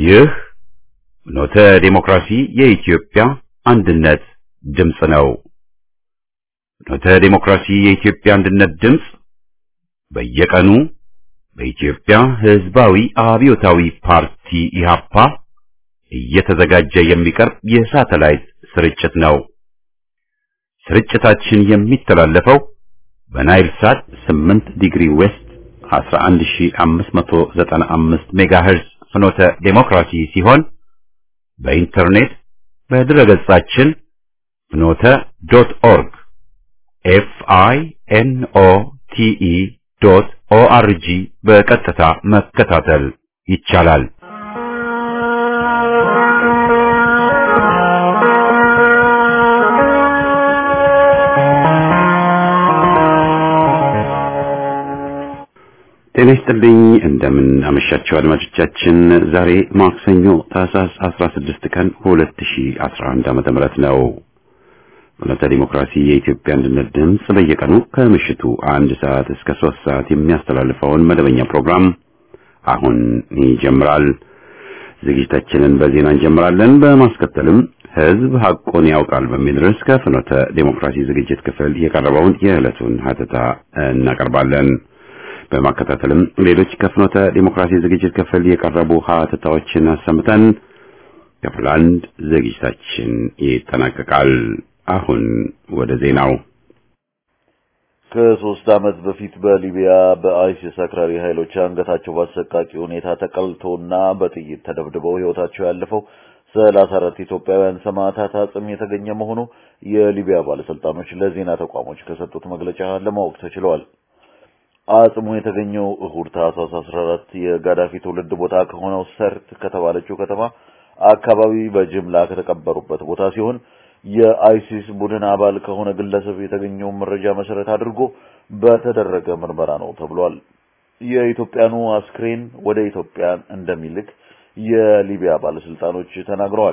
ይህ ፍኖተ ዲሞክራሲ የኢትዮጵያ አንድነት ድምፅ ነው። ፍኖተ ዲሞክራሲ የኢትዮጵያ አንድነት ድምፅ በየቀኑ በኢትዮጵያ ሕዝባዊ አብዮታዊ ፓርቲ ኢህአፓ እየተዘጋጀ የሚቀርብ የሳተላይት ስርጭት ነው። ስርጭታችን የሚተላለፈው በናይል ሳት 8 ዲግሪ ዌስት 11595 ሜጋሄርዝ ፍኖተ ዴሞክራሲ ሲሆን በኢንተርኔት በድረገጻችን ፍኖተ ዶት ኦርግ ኤፍ አይ ኤን ኦ ቲ ኢ ዶት ኦ አር ጂ በቀጥታ መከታተል ይቻላል። ጤና ይስጥልኝ እንደምን አመሻችሁ አድማጮቻችን። ዛሬ ማክሰኞ ታህሳስ 16 ቀን 2011 ዓመተ ምህረት ነው። ፍኖተ ዲሞክራሲ የኢትዮጵያ አንድነት ድምፅ በየቀኑ ከምሽቱ አንድ ሰዓት እስከ ሶስት ሰዓት የሚያስተላልፈውን መደበኛ ፕሮግራም አሁን ይጀምራል። ዝግጅታችንን በዜና እንጀምራለን። በማስከተልም ሕዝብ ሐቁን ያውቃል በሚል ርዕስ ከፍኖተ ዲሞክራሲ ዝግጅት ክፍል የቀረበውን የዕለቱን ሀተታ እናቀርባለን። በማከታተልም ሌሎች ከፍኖተ ዲሞክራሲ ዝግጅት ክፍል የቀረቡ ሀተታዎችን አሰምተን ክፍል አንድ ዝግጅታችን ይጠናቀቃል። አሁን ወደ ዜናው። ከሶስት ዓመት በፊት በሊቢያ በአይሲስ አክራሪ ኃይሎች አንገታቸው በአሰቃቂ ሁኔታ ተቀልቶና በጥይት ተደብድበው ሕይወታቸው ያለፈው ሰላሳ አራት ኢትዮጵያውያን ሰማዕታት አጽም የተገኘ መሆኑ የሊቢያ ባለስልጣኖች ለዜና ተቋሞች ከሰጡት መግለጫ ለማወቅ ተችሏል። አጽሙ የተገኘው እሁድ ታህሳስ 14 የጋዳፊ ትውልድ ቦታ ከሆነው ሰርት ከተባለችው ከተማ አካባቢ በጅምላ ከተቀበሩበት ቦታ ሲሆን የአይሲስ ቡድን አባል ከሆነ ግለሰብ የተገኘውን መረጃ መሰረት አድርጎ በተደረገ ምርመራ ነው ተብሏል። የኢትዮጵያኑ አስክሬን ወደ ኢትዮጵያ እንደሚልክ የሊቢያ ባለስልጣኖች ተናግረዋል።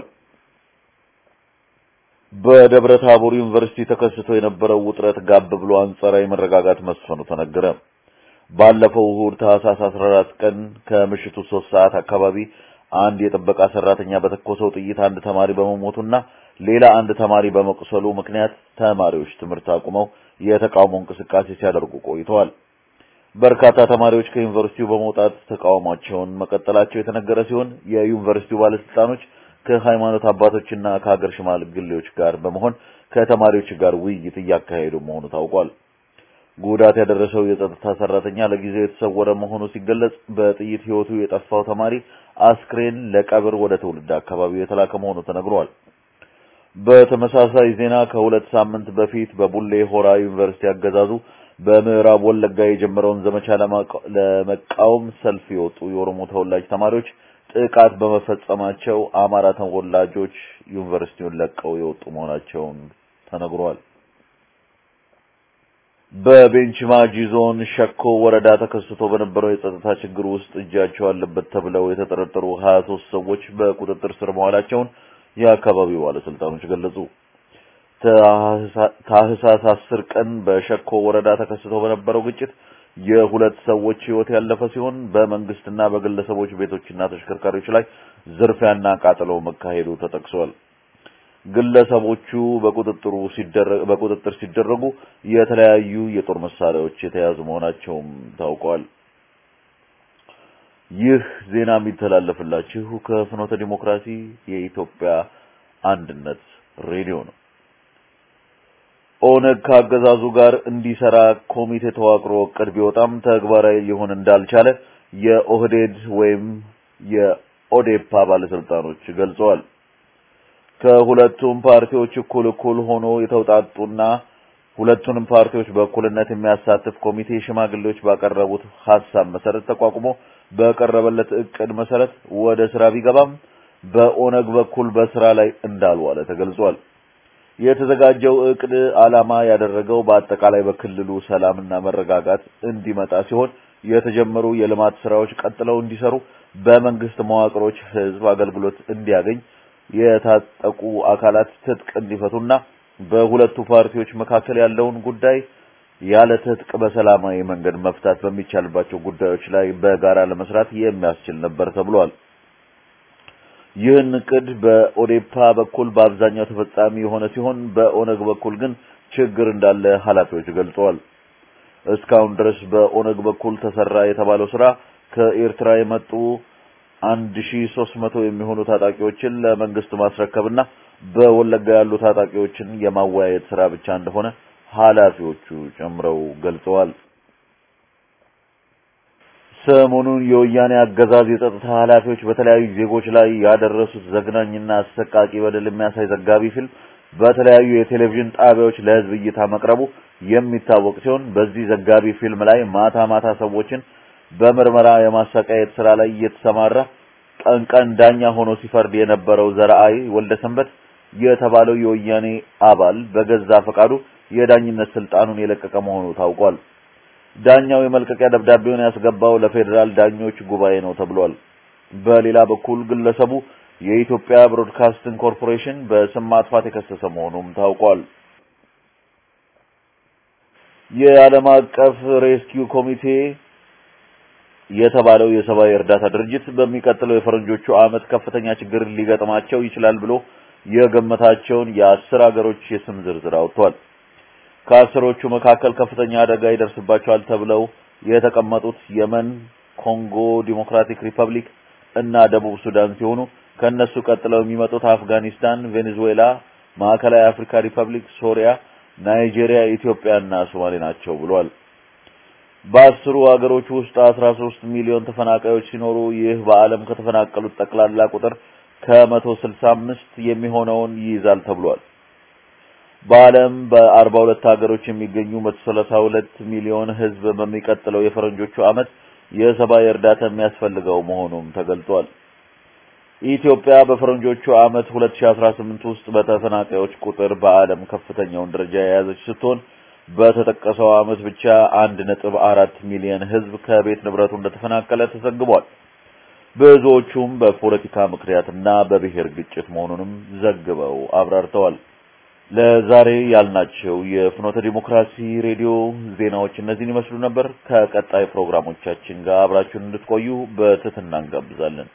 በደብረ ታቦር ዩኒቨርሲቲ ተከስቶ የነበረው ውጥረት ጋብ ብሎ አንጻራዊ መረጋጋት መስፈኑ ተነገረ። ባለፈው እሁድ ታህሳስ 14 ቀን ከምሽቱ 3 ሰዓት አካባቢ አንድ የጥበቃ ሰራተኛ በተኮሰው ጥይት አንድ ተማሪ በመሞቱና ሌላ አንድ ተማሪ በመቁሰሉ ምክንያት ተማሪዎች ትምህርት አቁመው የተቃውሞ እንቅስቃሴ ሲያደርጉ ቆይተዋል። በርካታ ተማሪዎች ከዩኒቨርሲቲው በመውጣት ተቃውሟቸውን መቀጠላቸው የተነገረ ሲሆን የዩኒቨርሲቲው ባለስልጣኖች ከሃይማኖት አባቶችና ከሀገር ሽማግሌዎች ጋር በመሆን ከተማሪዎች ጋር ውይይት እያካሄዱ መሆኑ ታውቋል። ጉዳት ያደረሰው የጸጥታ ሰራተኛ ለጊዜው የተሰወረ መሆኑ ሲገለጽ፣ በጥይት ህይወቱ የጠፋው ተማሪ አስክሬን ለቀብር ወደ ትውልድ አካባቢው የተላከ መሆኑ ተነግሯል። በተመሳሳይ ዜና ከሁለት ሳምንት በፊት በቡሌ ሆራ ዩኒቨርሲቲ አገዛዙ በምዕራብ ወለጋ የጀመረውን ዘመቻ ለመቃወም ሰልፍ የወጡ የኦሮሞ ተወላጅ ተማሪዎች ጥቃት በመፈጸማቸው አማራ ተወላጆች ዩኒቨርሲቲውን ለቀው የወጡ መሆናቸውን ተነግሯል። በቤንች ማጂ ዞን ሸኮ ወረዳ ተከስቶ በነበረው የጸጥታ ችግር ውስጥ እጃቸው አለበት ተብለው የተጠረጠሩ 23 ሰዎች በቁጥጥር ስር መዋላቸውን የአካባቢው ባለስልጣኖች ገለጹ። ታህሳስ 10 ቀን በሸኮ ወረዳ ተከስቶ በነበረው ግጭት የሁለት ሰዎች ህይወት ያለፈ ሲሆን በመንግስትና በግለሰቦች ቤቶችና ተሽከርካሪዎች ላይ ዝርፊያና ቃጠሎ መካሄዱ ተጠቅሷል። ግለሰቦቹ በቁጥጥሩ ሲደረግ በቁጥጥር ሲደረጉ የተለያዩ የጦር መሳሪያዎች የተያዙ መሆናቸውም ታውቋል። ይህ ዜና የሚተላለፍላችሁ ከፍኖተ ዲሞክራሲ የኢትዮጵያ አንድነት ሬዲዮ ነው። ኦነግ ከአገዛዙ ጋር እንዲሰራ ኮሚቴ ተዋቅሮ እቅድ ቢወጣም ተግባራዊ ሊሆን እንዳልቻለ የኦህዴድ ወይም የኦዴፓ ባለስልጣኖች ገልጸዋል። ከሁለቱም ፓርቲዎች እኩል እኩል ሆኖ የተውጣጡና ሁለቱንም ፓርቲዎች በእኩልነት የሚያሳትፍ ኮሚቴ ሽማግሌዎች ባቀረቡት ሐሳብ መሰረት ተቋቁሞ በቀረበለት እቅድ መሰረት ወደ ስራ ቢገባም በኦነግ በኩል በስራ ላይ እንዳልዋለ ተገልጿል። የተዘጋጀው እቅድ ዓላማ ያደረገው በአጠቃላይ በክልሉ ሰላምና መረጋጋት እንዲመጣ ሲሆን የተጀመሩ የልማት ስራዎች ቀጥለው እንዲሰሩ፣ በመንግስት መዋቅሮች ህዝብ አገልግሎት እንዲያገኝ፣ የታጠቁ አካላት ትጥቅ እንዲፈቱና በሁለቱ ፓርቲዎች መካከል ያለውን ጉዳይ ያለ ትጥቅ በሰላማዊ መንገድ መፍታት በሚቻልባቸው ጉዳዮች ላይ በጋራ ለመስራት የሚያስችል ነበር ተብሏል። ይህን እቅድ በኦዴፓ በኩል በአብዛኛው ተፈጻሚ የሆነ ሲሆን በኦነግ በኩል ግን ችግር እንዳለ ኃላፊዎች ገልጸዋል። እስካሁን ድረስ በኦነግ በኩል ተሰራ የተባለው ስራ ከኤርትራ የመጡ 1300 የሚሆኑ ታጣቂዎችን ለመንግስት ማስረከብና በወለጋ ያሉ ታጣቂዎችን የማወያየት ስራ ብቻ እንደሆነ ኃላፊዎቹ ጨምረው ገልጸዋል። ሰሞኑን የወያኔ አገዛዝ የጸጥታ ኃላፊዎች በተለያዩ ዜጎች ላይ ያደረሱት ዘግናኝና አሰቃቂ በደል የሚያሳይ ዘጋቢ ፊልም በተለያዩ የቴሌቪዥን ጣቢያዎች ለህዝብ እይታ መቅረቡ የሚታወቅ ሲሆን በዚህ ዘጋቢ ፊልም ላይ ማታ ማታ ሰዎችን በምርመራ የማሰቃየት ስራ ላይ እየተሰማራ ቀን ቀን ዳኛ ሆኖ ሲፈርድ የነበረው ዘርአይ ወልደሰንበት የተባለው የወያኔ አባል በገዛ ፈቃዱ የዳኝነት ስልጣኑን የለቀቀ መሆኑ ታውቋል። ዳኛው የመልቀቂያ ደብዳቤውን ያስገባው ለፌዴራል ዳኞች ጉባኤ ነው ተብሏል። በሌላ በኩል ግለሰቡ የኢትዮጵያ ብሮድካስቲንግ ኮርፖሬሽን በስም ማጥፋት የከሰሰ መሆኑም ታውቋል። የዓለም አቀፍ ሬስኪው ኮሚቴ የተባለው የሰብአዊ እርዳታ ድርጅት በሚቀጥለው የፈረንጆቹ ዓመት ከፍተኛ ችግር ሊገጥማቸው ይችላል ብሎ የገመታቸውን የአስር ሀገሮች የስም ዝርዝር አውጥቷል። ከአስሮቹ መካከል ከፍተኛ አደጋ ይደርስባቸዋል ተብለው የተቀመጡት የመን፣ ኮንጎ ዲሞክራቲክ ሪፐብሊክ እና ደቡብ ሱዳን ሲሆኑ ከነሱ ቀጥለው የሚመጡት አፍጋኒስታን፣ ቬኔዙዌላ፣ ማዕከላዊ አፍሪካ ሪፐብሊክ፣ ሶሪያ፣ ናይጄሪያ፣ ኢትዮጵያ እና ሶማሌ ናቸው ብሏል። በአስሩ ሀገሮች ውስጥ 13 ሚሊዮን ተፈናቃዮች ሲኖሩ ይህ በዓለም ከተፈናቀሉት ጠቅላላ ቁጥር ከመቶ ስልሳ አምስት የሚሆነውን ይይዛል ተብሏል። በዓለም በአርባ ሁለት ሀገሮች የሚገኙ መቶ ሰላሳ ሁለት ሚሊዮን ሕዝብ በሚቀጥለው የፈረንጆቹ ዓመት የሰብአዊ እርዳታ የሚያስፈልገው መሆኑም ተገልጿል። ኢትዮጵያ በፈረንጆቹ ዓመት 2018 ውስጥ በተፈናቃዮች ቁጥር በዓለም ከፍተኛውን ደረጃ የያዘች ስትሆን በተጠቀሰው ዓመት ብቻ አንድ ነጥብ አራት ሚሊዮን ሕዝብ ከቤት ንብረቱ እንደተፈናቀለ ተዘግቧል። ብዙዎቹም በፖለቲካ ምክንያትና በብሔር ግጭት መሆኑንም ዘግበው አብራርተዋል። ለዛሬ ያልናቸው የፍኖተ ዲሞክራሲ ሬዲዮ ዜናዎች እነዚህን ይመስሉ ነበር። ከቀጣይ ፕሮግራሞቻችን ጋር አብራችሁን እንድትቆዩ በትህትና እንጋብዛለን።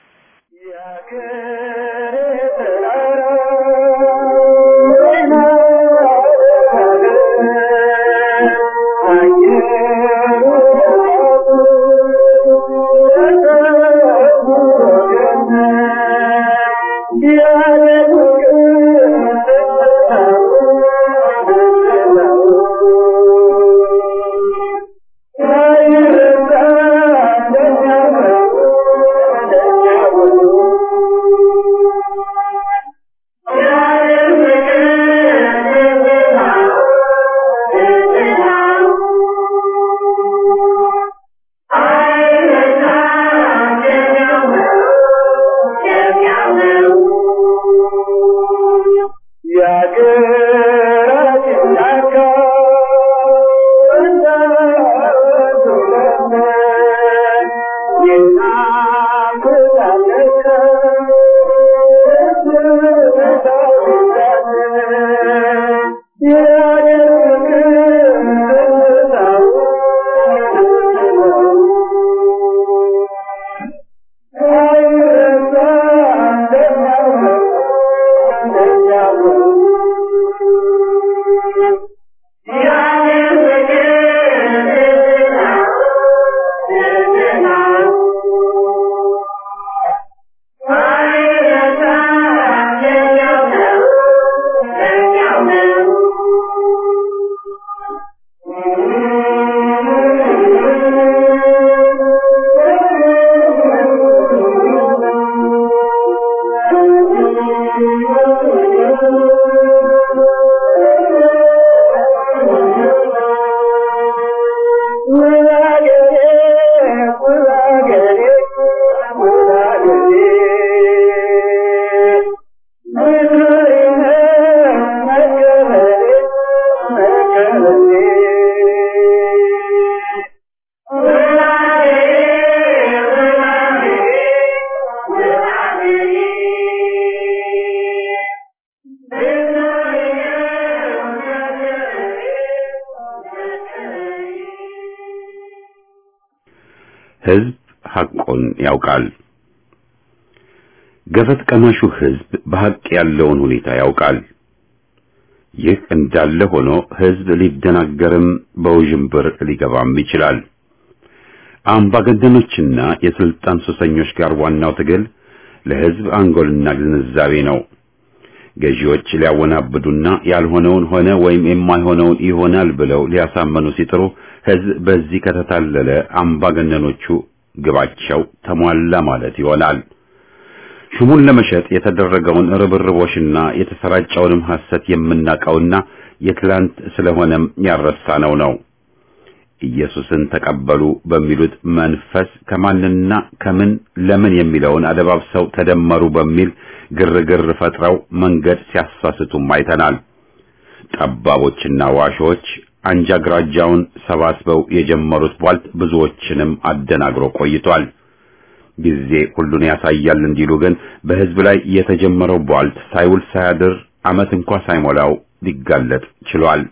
ሕዝብ ሐቁን ያውቃል። ገፈት ቀማሹ ህዝብ በሐቅ ያለውን ሁኔታ ያውቃል። ይህ እንዳለ ሆኖ ህዝብ ሊደናገርም በውዥንብር ሊገባም ይችላል። አምባገነኖችና የስልጣን ሱሰኞች ጋር ዋናው ትግል ለህዝብ አንጎልና ግንዛቤ ነው። ገዢዎች ሊያወናብዱና ያልሆነውን ሆነ ወይም የማይሆነውን ይሆናል ብለው ሊያሳመኑ ሲጥሩ ህዝብ በዚህ ከተታለለ አምባገነኖቹ ግባቸው ተሟላ ማለት ይሆናል። ሹሙን ለመሸጥ የተደረገውን ርብርቦሽና የተሰራጨውንም ሐሰት የምናውቀውና የትላንት ስለሆነም ያረሳነው ነው። ኢየሱስን ተቀበሉ በሚሉት መንፈስ ከማንና ከምን ለምን የሚለውን አደባብሰው ተደመሩ በሚል ግርግር ፈጥረው መንገድ ሲያሳስቱም አይተናል። ጠባቦችና ዋሾች አንጃ ግራጃውን ሰባስበው የጀመሩት ቧልት ብዙዎችንም አደናግሮ ቆይቷል። ጊዜ ሁሉን ያሳያል እንዲሉ ግን በህዝብ ላይ የተጀመረው ቧልት ሳይውል ሳያድር ዓመት እንኳ ሳይሞላው ሊጋለጥ ችሏል።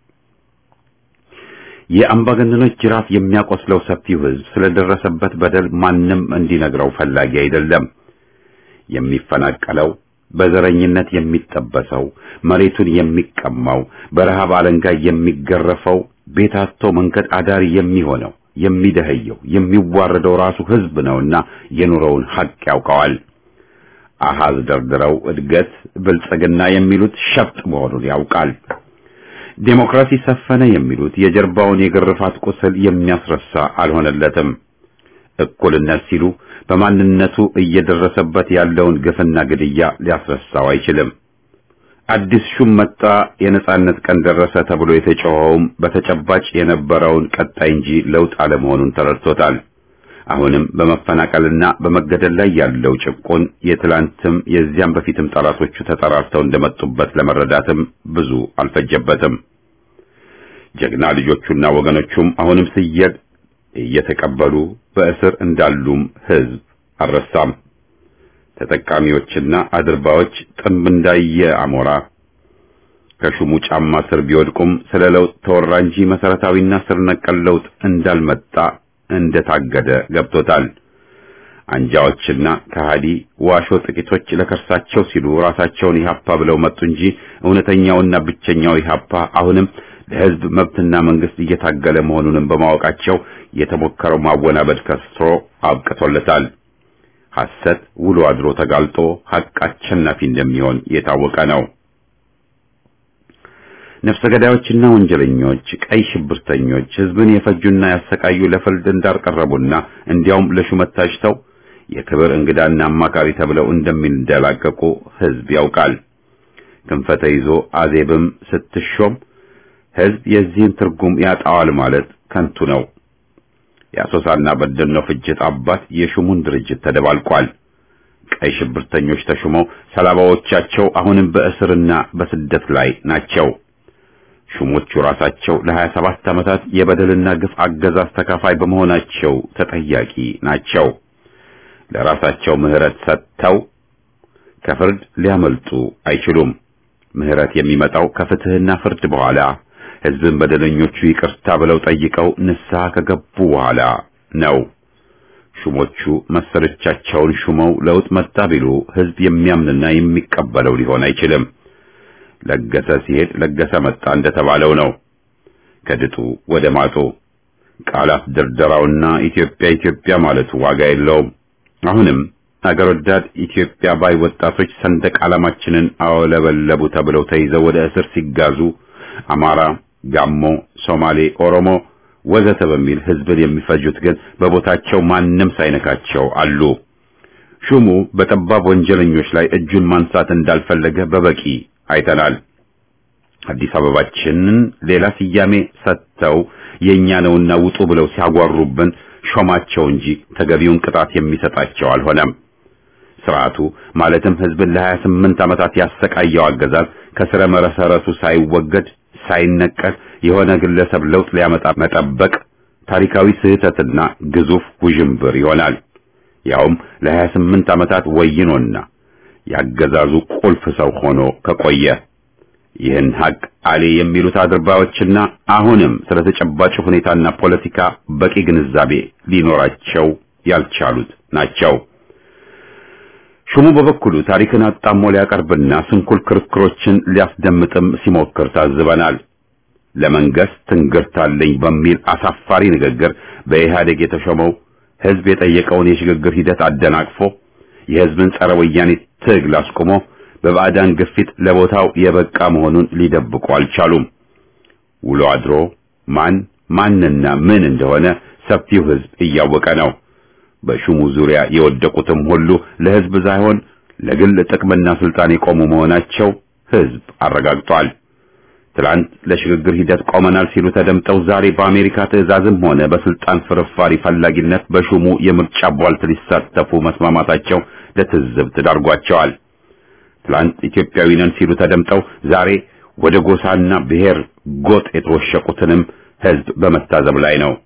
የአምባገነኖች ጅራፍ የሚያቆስለው ሰፊው ህዝብ ስለደረሰበት በደል ማንም እንዲነግረው ፈላጊ አይደለም። የሚፈናቀለው፣ በዘረኝነት የሚጠበሰው፣ መሬቱን የሚቀማው፣ በረሃብ አለንጋ የሚገረፈው፣ ቤት አጥቶ መንገድ አዳሪ የሚሆነው፣ የሚደህየው፣ የሚዋረደው ራሱ ህዝብ ነውና የኑሮውን ሐቅ ያውቀዋል። አሃዝ ደርድረው እድገት፣ ብልጽግና የሚሉት ሸፍጥ መሆኑን ያውቃል። ዴሞክራሲ ሰፈነ የሚሉት የጀርባውን የግርፋት ቁስል የሚያስረሳ አልሆነለትም። እኩልነት ሲሉ በማንነቱ እየደረሰበት ያለውን ግፍና ግድያ ሊያስረሳው አይችልም። አዲስ ሹም መጣ፣ የነጻነት ቀን ደረሰ ተብሎ የተጮኸውም በተጨባጭ የነበረውን ቀጣይ እንጂ ለውጥ አለመሆኑን ተረድቶታል። አሁንም በመፈናቀልና በመገደል ላይ ያለው ጭቆን የትላንትም የዚያም በፊትም ጠላቶቹ ተጠራርተው እንደመጡበት ለመረዳትም ብዙ አልፈጀበትም። ጀግና ልጆቹና ወገኖቹም አሁንም ስየድ እየተቀበሉ በእስር እንዳሉም ህዝብ አልረሳም። ተጠቃሚዎችና አድርባዎች ጥንብ እንዳየ አሞራ ከሹሙ ጫማ ስር ቢወድቁም ስለ ለውጥ ተወራ እንጂ መሰረታዊና ስር ነቀል ለውጥ እንዳልመጣ እንደታገደ ገብቶታል። አንጃዎችና ከሃዲ ዋሾ ጥቂቶች ለከርሳቸው ሲሉ ራሳቸውን ኢህአፓ ብለው መጡ እንጂ እውነተኛውና ብቸኛው ኢህአፓ አሁንም ለህዝብ መብትና መንግስት እየታገለ መሆኑንም በማወቃቸው የተሞከረው ማወናበድ ከስሮ አብቅቶለታል። ሐሰት ውሎ አድሮ ተጋልጦ ሐቅ አሸናፊ እንደሚሆን የታወቀ ነው። ነፍሰ ገዳዮችና ወንጀለኞች፣ ቀይ ሽብርተኞች ህዝብን የፈጁና ያሰቃዩ ለፍርድ እንዳልቀረቡና እንዲያውም ለሹመት ታጭተው የክብር እንግዳና አማካሪ ተብለው እንደሚንደላቀቁ ህዝብ ያውቃል። ክንፈ ተይዞ አዜብም ስትሾም ህዝብ የዚህን ትርጉም ያጣዋል ማለት ከንቱ ነው። የአሶሳና በደኖ ፍጅት አባት የሹሙን ድርጅት ተደባልቋል። ቀይ ሽብርተኞች ተሹመው ሰላባዎቻቸው አሁንም በእስርና በስደት ላይ ናቸው። ሹሞቹ ራሳቸው ለሀያ ሰባት ዓመታት የበደልና ግፍ አገዛዝ ተካፋይ በመሆናቸው ተጠያቂ ናቸው። ለራሳቸው ምህረት ሰጥተው ከፍርድ ሊያመልጡ አይችሉም። ምህረት የሚመጣው ከፍትህና ፍርድ በኋላ ህዝብን በደለኞቹ ይቅርታ ብለው ጠይቀው ንስሐ ከገቡ በኋላ ነው። ሹሞቹ መሰሎቻቸውን ሹመው ለውጥ መጣ ቢሉ ህዝብ የሚያምንና የሚቀበለው ሊሆን አይችልም። ለገሰ ሲሄድ ለገሰ መጣ እንደተባለው ነው። ከድጡ ወደ ማጡ ቃላት ድርደራውና ኢትዮጵያ ኢትዮጵያ ማለቱ ዋጋ የለውም። አሁንም አገር ወዳድ ኢትዮጵያ ባይ ወጣቶች ሰንደቅ ዓላማችንን አወለበለቡ ተብለው ተይዘው ወደ እስር ሲጋዙ አማራ፣ ጋሞ፣ ሶማሌ፣ ኦሮሞ ወዘተ በሚል ህዝብን የሚፈጁት ግን በቦታቸው ማንም ሳይነካቸው አሉ። ሹሙ በጠባብ ወንጀለኞች ላይ እጁን ማንሳት እንዳልፈለገ በበቂ አይተናል። አዲስ አበባችንን ሌላ ስያሜ ሰጥተው የኛ ነውና ውጡ ብለው ሲያጓሩብን ሾማቸው እንጂ ተገቢውን ቅጣት የሚሰጣቸው አልሆነም። ስርዓቱ ማለትም ህዝብን ለሀያ ስምንት ዓመታት ያሰቃየው አገዛዝ ከስረ መሰረቱ ሳይወገድ ሳይነቀል የሆነ ግለሰብ ለውጥ ሊያመጣ መጠበቅ ታሪካዊ ስህተትና ግዙፍ ውዥንብር ይሆናል። ያውም ለሀያ ስምንት ዓመታት ወይኖና ያገዛዙ ቁልፍ ሰው ሆኖ ከቆየ ይህን ሀቅ አሌ የሚሉት አድርባዮችና አሁንም ስለ ተጨባጭ ሁኔታና ፖለቲካ በቂ ግንዛቤ ሊኖራቸው ያልቻሉት ናቸው። ሹሙ በበኩሉ ታሪክን አጣሞ ሊያቀርብና ስንኩል ክርክሮችን ሊያስደምጥም ሲሞክር ታዝበናል። ለመንግስት ትንግርታለኝ በሚል አሳፋሪ ንግግር በኢህአዴግ የተሾመው ህዝብ የጠየቀውን የሽግግር ሂደት አደናቅፎ የህዝብን ጸረ ወያኔ ትግል አስቆሞ በባዕዳን ግፊት ለቦታው የበቃ መሆኑን ሊደብቁ አልቻሉም። ውሎ አድሮ ማን ማንና ምን እንደሆነ ሰፊው ህዝብ እያወቀ ነው። በሹሙ ዙሪያ የወደቁትም ሁሉ ለህዝብ ሳይሆን ለግል ጥቅምና ስልጣን የቆሙ መሆናቸው ህዝብ አረጋግጧል። ትላንት ለሽግግር ሂደት ቆመናል ሲሉ ተደምጠው ዛሬ በአሜሪካ ትዕዛዝም ሆነ በስልጣን ፍርፋሪ ፈላጊነት በሹሙ የምርጫ ቧልት ሊሳተፉ መስማማታቸው ለትዝብት ዳርጓቸዋል። ትላንት ኢትዮጵያዊ ነን ሲሉ ተደምጠው ዛሬ ወደ ጎሳና ብሔር ጎጥ የተወሸቁትንም ህዝብ በመታዘብ ላይ ነው።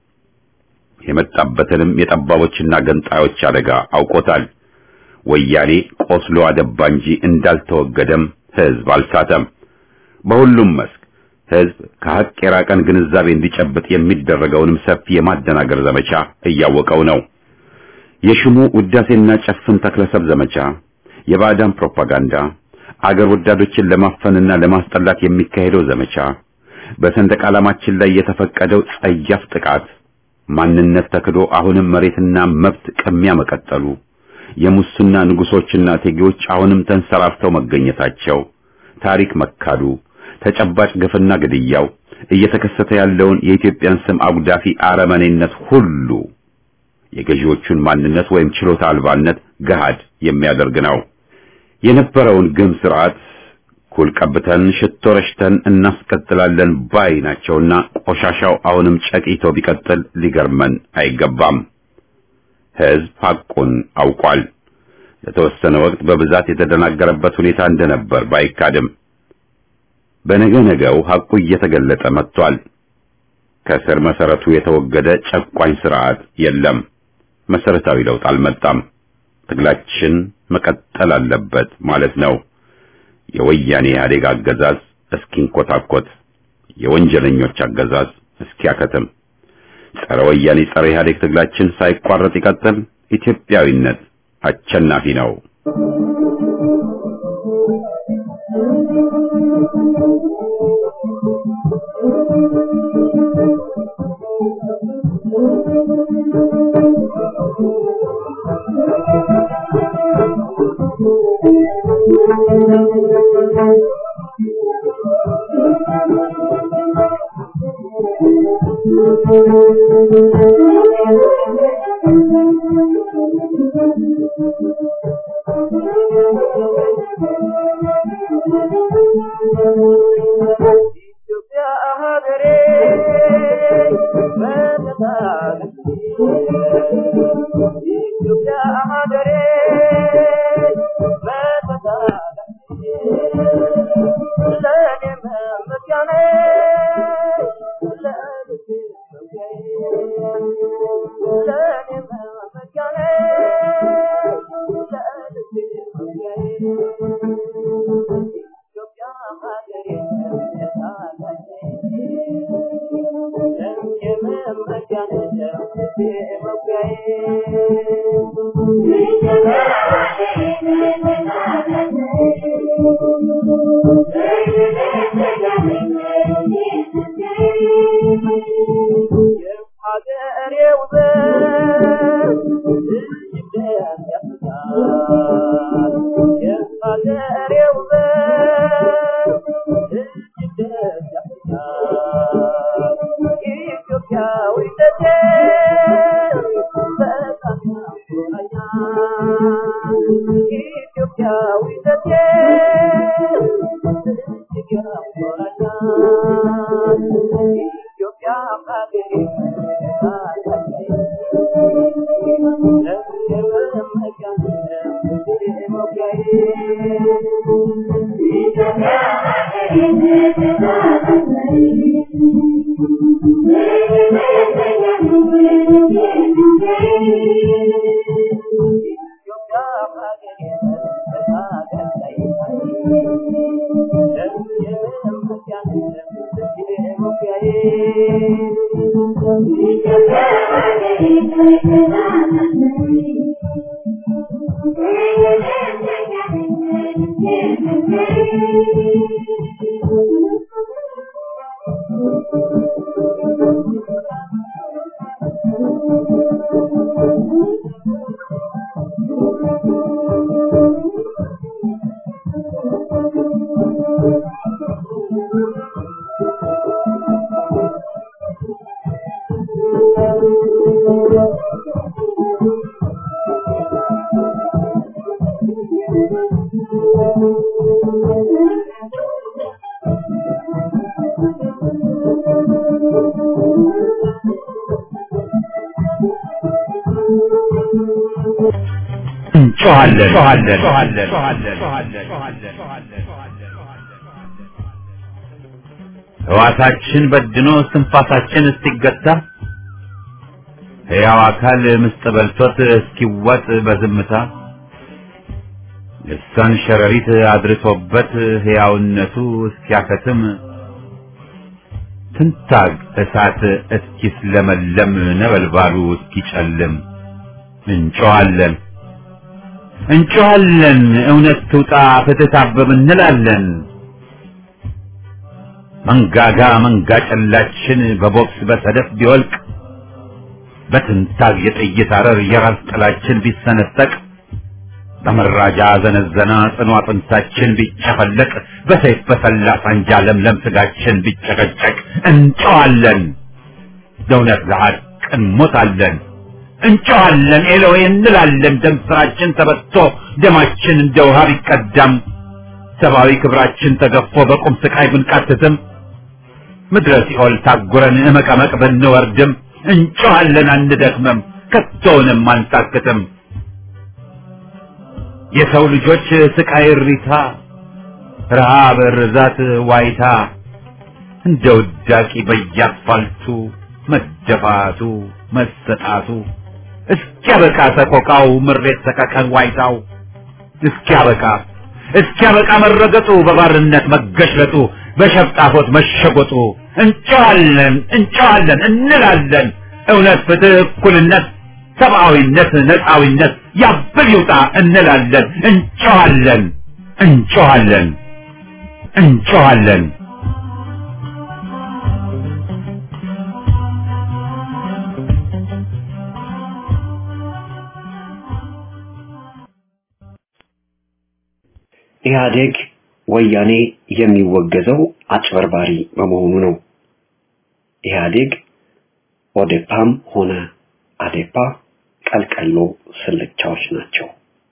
የመጣበትንም የጠባቦችና ገንጣዮች አደጋ አውቆታል። ወያኔ ቆስሎ አደባ እንጂ እንዳልተወገደም ህዝብ አልሳተም። በሁሉም መስክ ህዝብ ከሀቅ የራቀን ግንዛቤ እንዲጨብጥ የሚደረገውንም ሰፊ የማደናገር ዘመቻ እያወቀው ነው። የሽሙ ውዳሴና ጨፍን ተክለሰብ ዘመቻ፣ የባዕዳን ፕሮፓጋንዳ፣ አገር ወዳዶችን ለማፈንና ለማስጠላት የሚካሄደው ዘመቻ፣ በሰንደቅ ዓላማችን ላይ የተፈቀደው ጸያፍ ጥቃት፣ ማንነት ተክዶ አሁንም መሬትና መብት ቅሚያ መቀጠሉ፣ የሙስና ንጉሶችና እቴጌዎች አሁንም ተንሰራፍተው መገኘታቸው፣ ታሪክ መካዱ፣ ተጨባጭ ግፍና ግድያው፣ እየተከሰተ ያለውን የኢትዮጵያን ስም አጉዳፊ አረመኔነት ሁሉ የገዢዎቹን ማንነት ወይም ችሎታ አልባነት ገሃድ የሚያደርግ ነው። የነበረውን ግም ስርዓት ኩል ቀብተን ሽቶ ረሽተን እናስቀጥላለን ባይ ናቸውና ቆሻሻው አሁንም ጨቂቶ ቢቀጥል ሊገርመን አይገባም። ህዝብ ሐቁን አውቋል። ለተወሰነ ወቅት በብዛት የተደናገረበት ሁኔታ እንደነበር ባይካድም በነገ ነገው ሐቁ እየተገለጠ መጥቷል። ከስር መሰረቱ የተወገደ ጨቋኝ ስርዓት የለም። መሰረታዊ ለውጥ አልመጣም። ትግላችን መቀጠል አለበት ማለት ነው። የወያኔ ኢህአዴግ አገዛዝ እስኪንኮታኮት፣ የወንጀለኞች አገዛዝ እስኪያከትም፣ ጸረ ወያኔ ጸረ ኢህአዴግ ትግላችን ሳይቋረጥ ይቀጥል። ኢትዮጵያዊነት አሸናፊ ነው። Thank you. ሕዋሳችን በድኖ እስትንፋሳችን እስኪገታ ሕያው አካል ምስጥ በልቶት እስኪዋጥ በዝምታ ልሳን ሸረሪት አድርሶበት ሕያውነቱ እስኪያከትም ትንታግ እሳት እስኪስለመለም ነበልባሉ እስኪጨልም እንጮኻለን እንጮኻለን እውነት ትውጣ ፍትህ ታብብ እንላለን። መንጋጋ መንጋ ጨላችን በቦክስ በሰደፍ ቢወልቅ በትንታግ የጥይት አረር የራስ ጥላችን ቢሰነጠቅ በመራጃ ዘነዘና ጽኑ አጥንታችን ቢጨፈለቅ በሰይፍ በሰላ ሳንጃ ለምለም ስጋችን ቢጨቀጨቅ እንጨዋለን፣ ለእውነት ለሐቅ እንሞታለን። እንጨዋለን ኤሎዌ እንላለን። ደም ስራችን ተበቶ ደማችን እንደ ውሃ ቢቀዳም ሰብአዊ ክብራችን ተገፎ በቁም ስቃይ ብንቃትትም ምድረ ሲኦል ታጉረን እመቀመቅ ብንወርድም እንጨዋለን አንደክምም፣ ከቶውንም አንታክትም። የሰው ልጆች ስቃይ እሪታ፣ ረሃብ፣ ርዛት፣ ዋይታ እንደ ውዳቂ በየአስፋልቱ መደፋቱ መሰጣቱ እስኪያበቃ ሰቆቃው ምሬት ሰቀቀን ዋይታው እስኪያበቃ እስኪያበቃ መረገጡ በባርነት መገሽለጡ በሸፍጣፎት መሸጎጡ እንጨዋለን እንጨዋለን እንላለን እውነት ፍትህ እኩልነት ሰብአዊነት ነፃዊነት ያብል ይውጣ እንላለን እንጨዋለን እንጨዋለን እንጨዋለን ኢህአዴግ ወያኔ የሚወገዘው አጭበርባሪ በመሆኑ ነው። ኢህአዴግ ኦዴፓም ሆነ አዴፓ ቀልቀሎ ስልቻዎች ናቸው።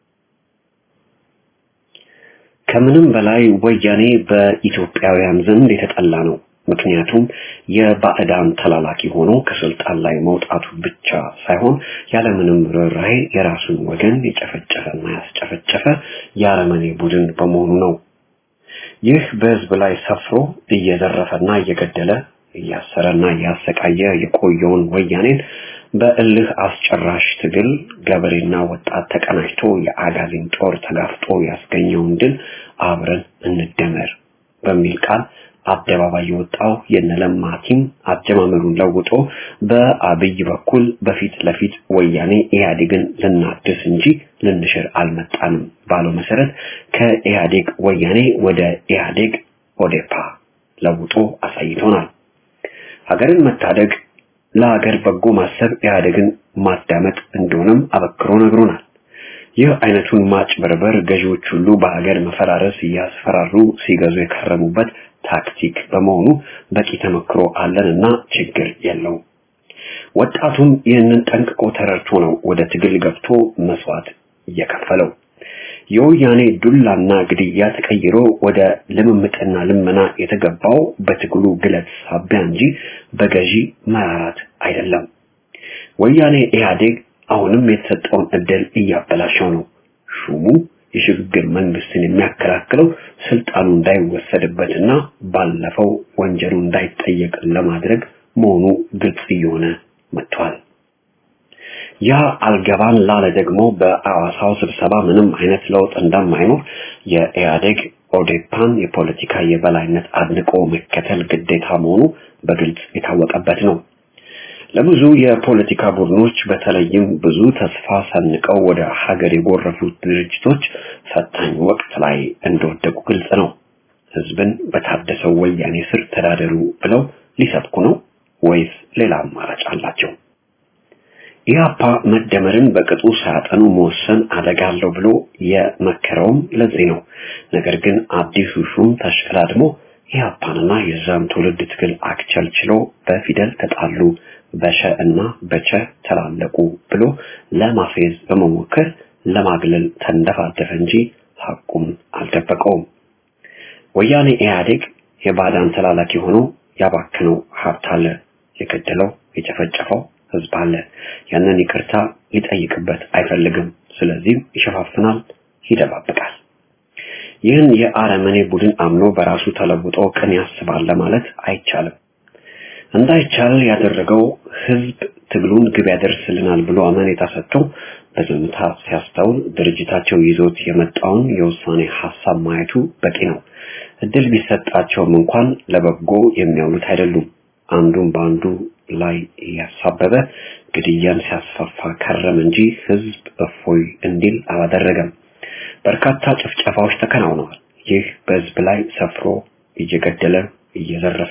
ከምንም በላይ ወያኔ በኢትዮጵያውያን ዘንድ የተጠላ ነው። ምክንያቱም የባዕዳን ተላላኪ ሆኖ ከስልጣን ላይ መውጣቱ ብቻ ሳይሆን ያለምንም ርኅራኄ የራሱን ወገን የጨፈጨፈና ያስጨፈጨፈ የአረመኔ ቡድን በመሆኑ ነው። ይህ በህዝብ ላይ ሰፍሮ እየዘረፈና እየገደለ እያሰረና እያሰቃየ የቆየውን ወያኔን በእልህ አስጨራሽ ትግል ገበሬና ወጣት ተቀናጅቶ የአጋዚን ጦር ተጋፍጦ ያስገኘውን ድል አብረን እንደመር በሚል ቃል አደባባይ የወጣው የነለማ ቲም አጀማመሩን ለውጦ በአብይ በኩል በፊት ለፊት ወያኔ ኢህአዴግን ልናድስ እንጂ ልንሽር አልመጣንም ባለው መሰረት ከኢህአዴግ ወያኔ ወደ ኢህአዴግ ኦዴፓ ለውጦ አሳይቶናል። ሀገርን መታደግ ለሀገር በጎ ማሰብ ኢህአዴግን ማዳመጥ እንደሆነም አበክሮ ነግሮናል። ይህ አይነቱን ማጭበርበር ገዢዎች ሁሉ በሀገር መፈራረስ እያስፈራሩ ሲገዙ የከረሙበት ታክቲክ በመሆኑ በቂ ተመክሮ አለንና ችግር የለውም። ወጣቱም ይህንን ጠንቅቆ ተረድቶ ነው ወደ ትግል ገብቶ መስዋዕት እየከፈለው። የወያኔ ዱላና ግድያ ተቀይሮ ወደ ልምምጥና ልመና የተገባው በትግሉ ግለት ሳቢያ እንጂ በገዢ መራራት አይደለም። ወያኔ ኢህአዴግ አሁንም የተሰጠውን እድል እያበላሸው ነው። ሹሙ የሽግግር መንግስትን የሚያከላክለው ስልጣኑ እንዳይወሰድበትና ባለፈው ወንጀሉ እንዳይጠየቅ ለማድረግ መሆኑ ግልጽ እየሆነ መጥቷል። ያ አልገባን ላለ ደግሞ በአዋሳው ስብሰባ ምንም አይነት ለውጥ እንደማይኖር የኢህአዴግ ኦዴፓን የፖለቲካ የበላይነት አድንቆ መከተል ግዴታ መሆኑ በግልጽ የታወቀበት ነው። ለብዙ የፖለቲካ ቡድኖች በተለይም ብዙ ተስፋ ሰንቀው ወደ ሀገር የጎረፉት ድርጅቶች ፈታኝ ወቅት ላይ እንደወደቁ ግልጽ ነው። ህዝብን በታደሰው ወያኔ ስር ተዳደሩ ብለው ሊሰብኩ ነው ወይስ ሌላ አማራጭ አላቸው? ኢህአፓ መደመርን በቅጡ ሳያጠኑ መወሰን አደጋ አለው ብሎ የመከረውም ለዚህ ነው። ነገር ግን አዲሱ ሹም ተሽቀዳድሞ ኢህአፓንና የዛን ትውልድ ትግል አክቸልችሎ በፊደል ተጣሉ፣ በሸ እና በቸ ተላለቁ ብሎ ለማፌዝ በመሞከር ለማግለል ተንደፋደፈ እንጂ ሐቁን አልደበቀውም። ወያኔ ኢህአዴግ የባዕዳን ተላላኪ ሆኖ ያባክነው ሀብት አለ፣ የገደለው የጨፈጨፈው ህዝብ አለ። ያንን ይቅርታ ሊጠይቅበት አይፈልግም። ስለዚህም ይሸፋፍናል፣ ይደባብቃል። ይህን የአረመኔ ቡድን አምኖ በራሱ ተለውጦ ቅን ያስባል ለማለት አይቻልም። እንዳይቻል ያደረገው ህዝብ ትግሉን ግብ ያደርስልናል ብሎ አመኔታ ሰጥቶ በዝምታ ሲያስተውል ድርጅታቸው ይዞት የመጣውን የውሳኔ ሀሳብ ማየቱ በቂ ነው። እድል ቢሰጣቸውም እንኳን ለበጎ የሚያውሉት አይደሉም። አንዱን በአንዱ ላይ እያሳበበ ግድያን ሲያስፋፋ ከረም እንጂ ህዝብ እፎይ እንዲል አላደረገም። በርካታ ጭፍጨፋዎች ተከናውነዋል። ይህ በህዝብ ላይ ሰፍሮ እየገደለ እየዘረፈ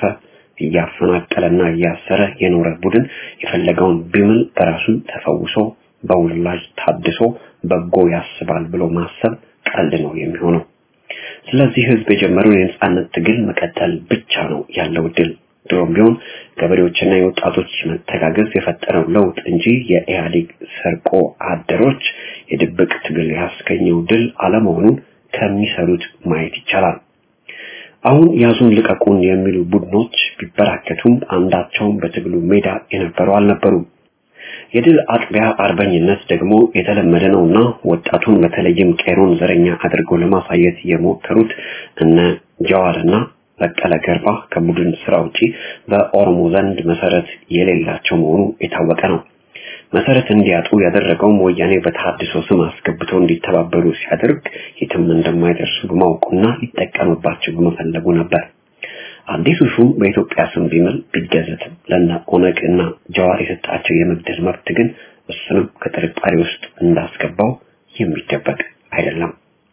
እያፈናቀለና እያሰረ የኖረ ቡድን የፈለገውን ቢምል በራሱ ተፈውሶ በውላጅ ታድሶ በጎ ያስባል ብሎ ማሰብ ቀልድ ነው የሚሆነው። ስለዚህ ህዝብ የጀመረውን የነጻነት ትግል መቀጠል ብቻ ነው ያለው ድል። ድሮም ቢሆን ገበሬዎችና የወጣቶች መተጋገዝ የፈጠረው ለውጥ እንጂ የኢህአዴግ ሰርቆ አደሮች የድብቅ ትግል ያስገኘው ድል አለመሆኑን ከሚሰሩት ማየት ይቻላል። አሁን ያዙን ልቀቁን የሚሉ ቡድኖች ቢበራከቱም አንዳቸውም በትግሉ ሜዳ የነበሩ አልነበሩም። የድል አጥቢያ አርበኝነት ደግሞ የተለመደ ነውና ወጣቱን በተለይም ቄሮን ዘረኛ አድርገው ለማሳየት የሞከሩት እነ ጀዋርና በቀለ ገርባ ከቡድን ስራ ውጪ በኦሮሞ ዘንድ መሰረት የሌላቸው መሆኑ የታወቀ ነው። መሰረት እንዲያጡ ያደረገውም ወያኔ በተሐድሶ ስም አስገብተው እንዲተባበሩ ሲያደርግ የትም እንደማይደርሱ በማወቁና ሊጠቀምባቸው በመፈለጉ ነበር። አዲሱ ሹም በኢትዮጵያ ስም ቢምል ቢገዘትም ለነ ኦነግ እና ጀዋር የሰጣቸው የመግደል መብት ግን እሱንም ከጥርጣሬ ውስጥ እንዳስገባው የሚደበቅ አይደለም።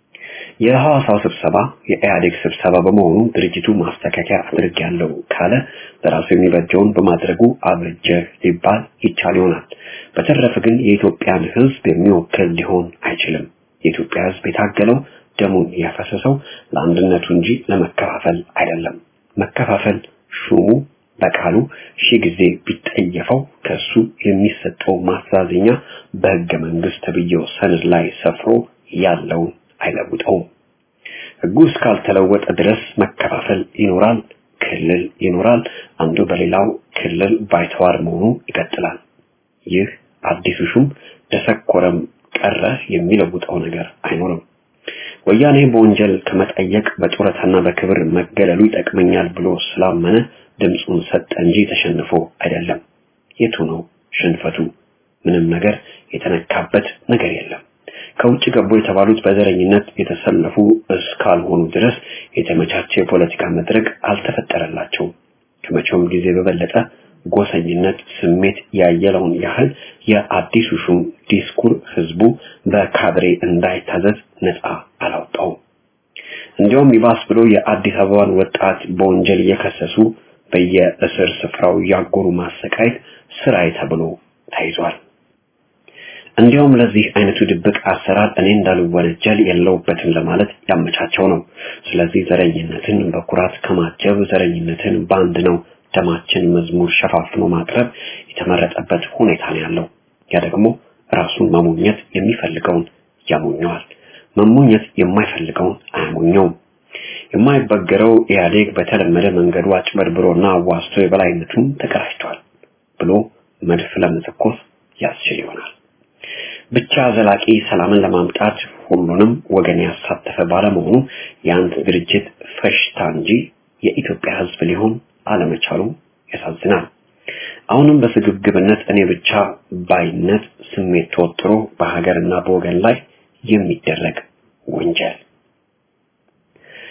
የሐዋሳው ስብሰባ የኢህአዴግ ስብሰባ በመሆኑ ድርጅቱ ማስተካከያ አድርጌያለሁ ካለ በራሱ የሚበጀውን በማድረጉ አበጀ ሊባል ይቻል ይሆናል። በተረፈ ግን የኢትዮጵያን ሕዝብ የሚወክል ሊሆን አይችልም። የኢትዮጵያ ሕዝብ የታገለው ደሙን ያፈሰሰው ለአንድነቱ እንጂ ለመከፋፈል አይደለም። መከፋፈል ሹሙ በቃሉ ሺህ ጊዜ ቢጠየፈው ከሱ የሚሰጠው ማስተዛዘኛ በሕገ መንግስት ተብዬው ሰነድ ላይ ሰፍሮ ያለውን አይለውጠውም። ህጉ እስካልተለወጠ ድረስ መከፋፈል ይኖራል፣ ክልል ይኖራል፣ አንዱ በሌላው ክልል ባይተዋር መሆኑ ይቀጥላል። ይህ አዲሱ ሹም ደሰኮረም ቀረ የሚለውጠው ነገር አይኖርም። ወያኔ በወንጀል ከመጠየቅ በጡረታና በክብር መገለሉ ይጠቅመኛል ብሎ ስላመነ ድምፁን ሰጠ እንጂ ተሸንፎ አይደለም። የቱ ነው ሽንፈቱ? ምንም ነገር የተነካበት ነገር የለም። ከውጭ ገቡ የተባሉት በዘረኝነት የተሰለፉ እስካልሆኑ ድረስ የተመቻቸ የፖለቲካ መድረክ አልተፈጠረላቸውም። ከመቼውም ጊዜ በበለጠ ጎሰኝነት ስሜት ያየለውን ያህል የአዲሱ ሹም ዲስኩር ህዝቡ በካድሬ እንዳይታዘዝ ነፃ አላወጣውም። እንዲያውም ይባስ ብሎ የአዲስ አበባን ወጣት በወንጀል እየከሰሱ በየእስር ስፍራው ያጎሩ ማሰቃየት ስራዬ ተብሎ ተይዟል። እንዲያውም ለዚህ አይነቱ ድብቅ አሰራር እኔ እንዳልወነጀል የለውበትም ለማለት ያመቻቸው ነው። ስለዚህ ዘረኝነትን በኩራት ከማጀብ ዘረኝነትን በአንድ ነው ደማችን መዝሙር ሸፋፍኖ ማቅረብ የተመረጠበት ሁኔታ ነው ያለው። ያ ደግሞ ራሱን መሞኘት የሚፈልገውን ያሞኘዋል፣ መሞኘት የማይፈልገውን አያሞኘውም። የማይበገረው ኢህአዴግ በተለመደ መንገዱ አጭበርብሮና አዋስቶ የበላይነቱን ተቀዳጅቷል ብሎ መድፍ ለመተኮስ ያስችል ይሆናል። ብቻ ዘላቂ ሰላምን ለማምጣት ሁሉንም ወገን ያሳተፈ ባለመሆኑ የአንድ ድርጅት ፈሽታ እንጂ የኢትዮጵያ ሕዝብ ሊሆን አለመቻሉ ያሳዝናል። አሁንም በስግብግብነት እኔ ብቻ ባይነት ስሜት ተወጥሮ በሀገርና በወገን ላይ የሚደረግ ወንጀል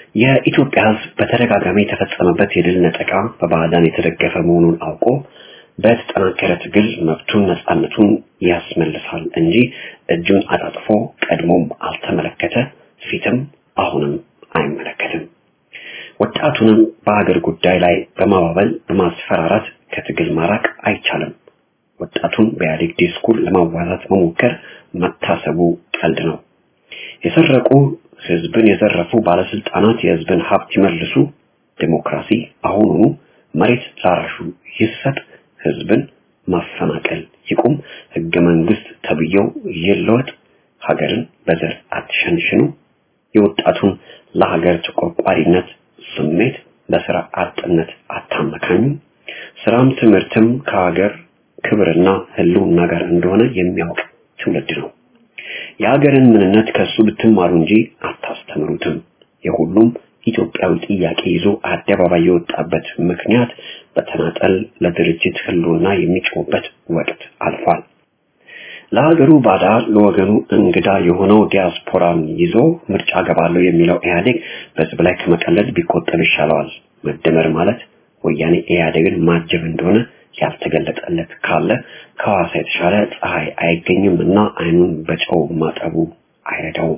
የኢትዮጵያ ሕዝብ በተደጋጋሚ የተፈጸመበት የድል ነጠቃ በባዕዳን የተደገፈ መሆኑን አውቆ በተጠናከረ ትግል መብቱን ነፃነቱን ያስመልሳል እንጂ እጁን አጣጥፎ ቀድሞም አልተመለከተ ፊትም አሁንም አይመለከትም። ወጣቱንም በሀገር ጉዳይ ላይ በማባበል በማስፈራራት ከትግል ማራቅ አይቻልም። ወጣቱን በኢህአዴግ ዲስኩር ለማዋዛት መሞከር መታሰቡ ቀልድ ነው። የሰረቁ ህዝብን የዘረፉ ባለስልጣናት የህዝብን ሀብት ይመልሱ፣ ዴሞክራሲ አሁኑኑ መሬት ላራሹ ይሰጥ፣ ህዝብን ማፈናቀል ይቁም፣ ህገ መንግስት ተብዬው ይለወጥ፣ ሀገርን በዘር አትሸንሽኑ፣ የወጣቱን ለሀገር ተቆርቋሪነት ስሜት በስራ አጥነት አታመካኙ፣ ስራም ትምህርትም ከሀገር ክብርና ህልውና ጋር እንደሆነ የሚያውቅ ትውልድ ነው። የሀገርን ምንነት ከሱ ብትማሩ እንጂ አታስተምሩትም። የሁሉም ኢትዮጵያዊ ጥያቄ ይዞ አደባባይ የወጣበት ምክንያት በተናጠል ለድርጅት ህልውና የሚጮህበት ወቅት አልፏል። ለሀገሩ ባዳ ለወገኑ እንግዳ የሆነው ዲያስፖራን ይዞ ምርጫ ገባለሁ የሚለው ኢህአዴግ በህዝብ ላይ ከመቀለድ ቢቆጠብ ይሻለዋል። መደመር ማለት ወያኔ ኢህአዴግን ማጀብ እንደሆነ ያልተገለጠለት ካለ ከሐዋሳ የተሻለ ፀሐይ አይገኝም እና አይኑን በጨው ማጠቡ አይረዳውም።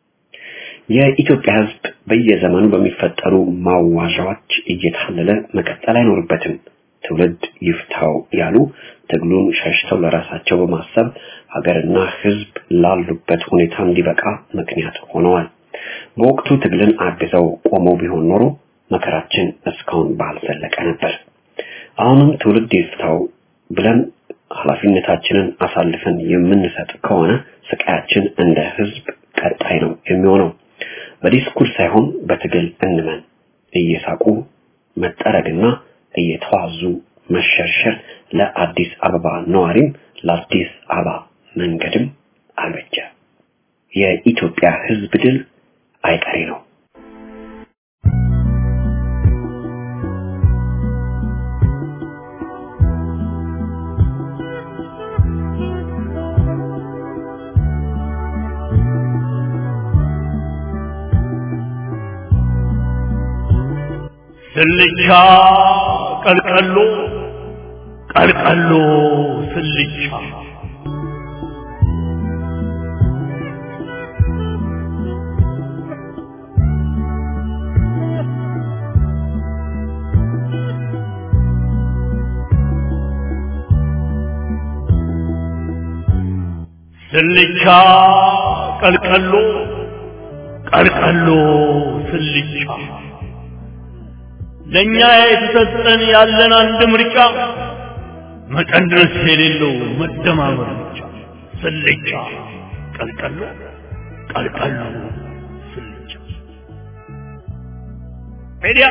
የኢትዮጵያ ህዝብ በየዘመኑ በሚፈጠሩ ማዋዣዎች እየታለለ መቀጠል አይኖርበትም። ትውልድ ይፍታው ያሉ ትግሉን ሸሽተው ለራሳቸው በማሰብ ሀገርና ህዝብ ላሉበት ሁኔታ እንዲበቃ ምክንያት ሆነዋል። በወቅቱ ትግልን አግዘው ቆመው ቢሆን ኖሮ መከራችን እስካሁን ባልዘለቀ ነበር። አሁንም ትውልድ ይፍታው ብለን ኃላፊነታችንን አሳልፈን የምንሰጥ ከሆነ ስቃያችን እንደ ህዝብ ቀጣይ ነው የሚሆነው። በዲስኩር ሳይሆን በትግል እንመን። እየሳቁ መጠረግና እየተዋዙ መሸርሸር ለአዲስ አበባ ነዋሪም ለአዲስ አበባ መንገድም አልበጀ። የኢትዮጵያ ህዝብ ድል አይቀሬ ነው። ስልቻ ቀልቀሎ ቀልቀሎ ስልቻ ስልቻ ቀልቀሎ ቀልቀሎ ስልቻ ለኛ የተሰጠን ያለን አንድ ምርጫ መቀነስ የሌለው መደማመር ብቻ። ስልቻ ቀልቀሎ ቀልቀሎ ስልቻ ሄዲያ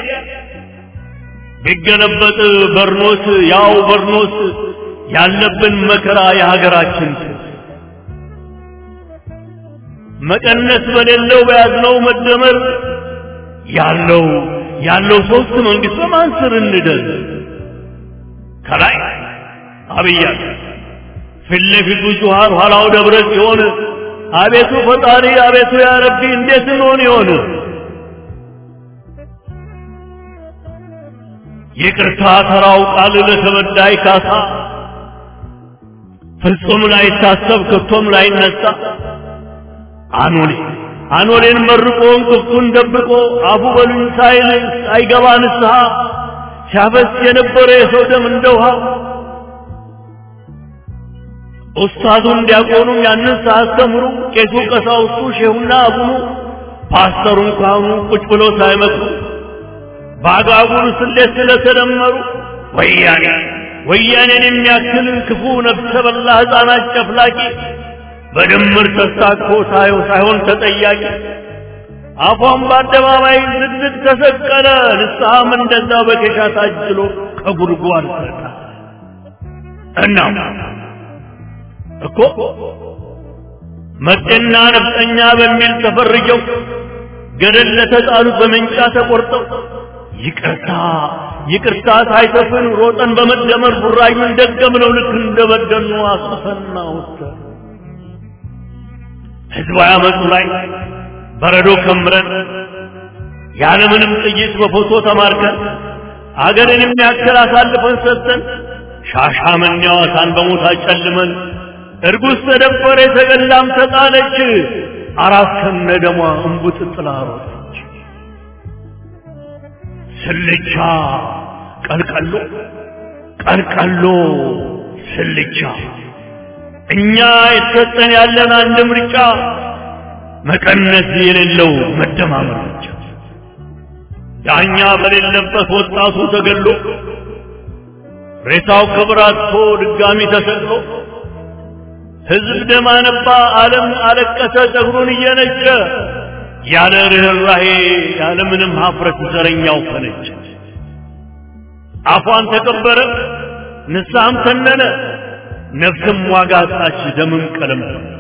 ቢገለበጥ በርኖስ ያው በርኖስ ያለብን መከራ የሀገራችን መቀነስ በሌለው በያዝነው መደመር ያለው ያለው ሶስት መንግስት በማን ስር እንደር ከላይ አብይ አለ ፊት ለፊቱ ጁሃር ኋላው ደብረ ጽዮን አቤቱ ፈጣሪ አቤቱ ያ ረቢ እንዴት እንሆን ይሆን ይቅርታ ተራው ቃል ለተበዳይ ካሳ ፍጹም ላይታሰብ ከቶም ላይነሳ አኖሌ አኖሌን መርቆ እንቅፍቱን ደብቆ አፉ በሉኝ ሳይል ሳይገባ ንስሐ ሲያፈስ የነበረ የሰው ደም እንደ ውሃ ኡስታዙን ዲያቆኑም ያንን ሳያስተምሩ ቄሱ ቀሳውስቱ ሼሁና አቡኑ ፓስተሩን ካህኑ ቁጭ ብለው ሳይመክሩ በአጋጉል ስሌት ስለተደመሩ ወያኔ ወያኔን የሚያክል ክፉ ነፍሰ በላ ሕፃናት ጨፍላቂ በድምር ተሳትፎ ሳይሆን ተጠያቂ አፏን በአደባባይ ዝግዝግ ተሰቀለ። ንስሐም እንደዛ በኬሻ ታጅሎ ከጉድጓድ ሰጣ እና እኮ መጤና ነፍጠኛ በሚል ተፈርጀው ገደል ለተጣሉት በመንጫ ተቆርጠው ይቅርታ ይቅርታ ሳይሰፍን ሮጠን በመደመር ቡራዩን ደገምነው ልክ እንደበደኑ አስፈና ወሰን ህዝባዊ አመፁ ላይ በረዶ ከምረን ያለምንም ጥይት በፎቶ ተማርከን አገርን የሚያክል አሳልፈን ሰጥተን ሻሻመኔዋ ሳን በሞት አጨልመን እርጉዝ ተደፈረ የተገላም ተጣለች አራት ከነ ደሟ እንቡጥ ጥላ ሮጠች ስልቻ ቀልቀሎ ቀልቀሎ ስልቻ እኛ የተሰጠን ያለን አንድ ምርጫ መቀነስ የሌለው መደማመር ብቻ ዳኛ በሌለበት ወጣቱ ተገሎ ሬሳው ክብር አጥቶ ድጋሚ ተሰቅሎ ሕዝብ ደም አነባ፣ ዓለም አለቀሰ ጸጉሩን እየነጨ ያለ ርኅራሄ ያለ ምንም ሀፍረት ዘረኛው ፈነጨ። አፏን ተቀበረ፣ ንስሐም ተነነ፣ ነፍስም ዋጋ አጣች፣ ደምም ቀለም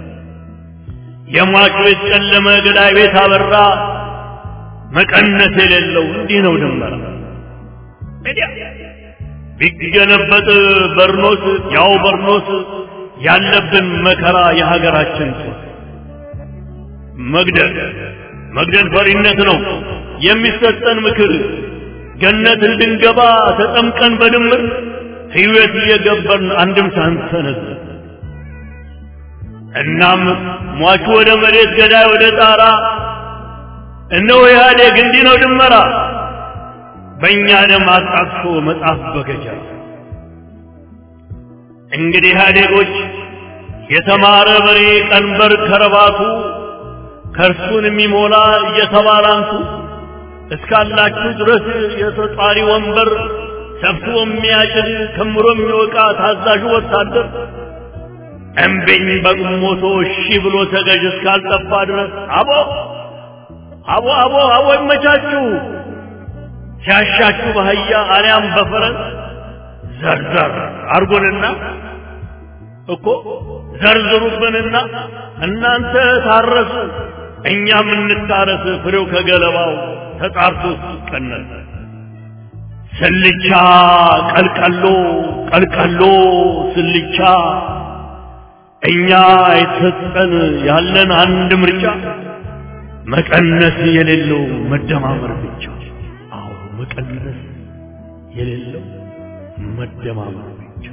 የሟች ቤት ጨለመ፣ ገዳይ ቤት አበራ። መቀነስ የሌለው እንዲህ ነው ድንበራ ቢገለበጥ በርኖስ ያው በርኖስ ያለብን መከራ የሀገራችን ጦስ መግደል መግደል ፈሪነት ነው የሚሰጠን ምክር ገነት እንድንገባ ተጠምቀን በድምር ሕይወት እየገበርን አንድም ሳንሰነዝ እናም ሟቹ ወደ መሬት ገዳይ ወደ ጣራ እነሆ ኢህአዴግ እንዲህ ነው ድመራ በእኛ ደም አጣቅሶ መጽሐፍ በገጀራ እንግዲህ ኢህአዴጎች የተማረ በሬ ቀንበር ከረባቱ ከእርሱን የሚሞላ እየተባላንቱ እስካላችሁ ድረስ የተጧሪ ወንበር ሰብስቦ የሚያጭድ ከምሮ የሚወቃ ታዛዡ ወታደር እምቢኝ በግሞቶ እሺ ብሎ ተገዥ እስካልጠፋ ድረስ አቦ አቦ አቦ አቦ ይመቻችሁ ሲያሻችሁ በአህያ አሊያም በፈረስ ዘርዘር አርጎንና እኮ ዘርዝሩብንና እናንተ ታረሱ እኛም እንታረስ ፍሬው ከገለባው ተጣርቶ ሲቀነስ ስልቻ ቀልቀሎ ቀልቀሎ ስልቻ እኛ የተሰጠን ያለን አንድ ምርጫ መቀነስ የሌለው መደማመር ብቻ አዎ መቀነስ የሌለው መደማመር ብቻ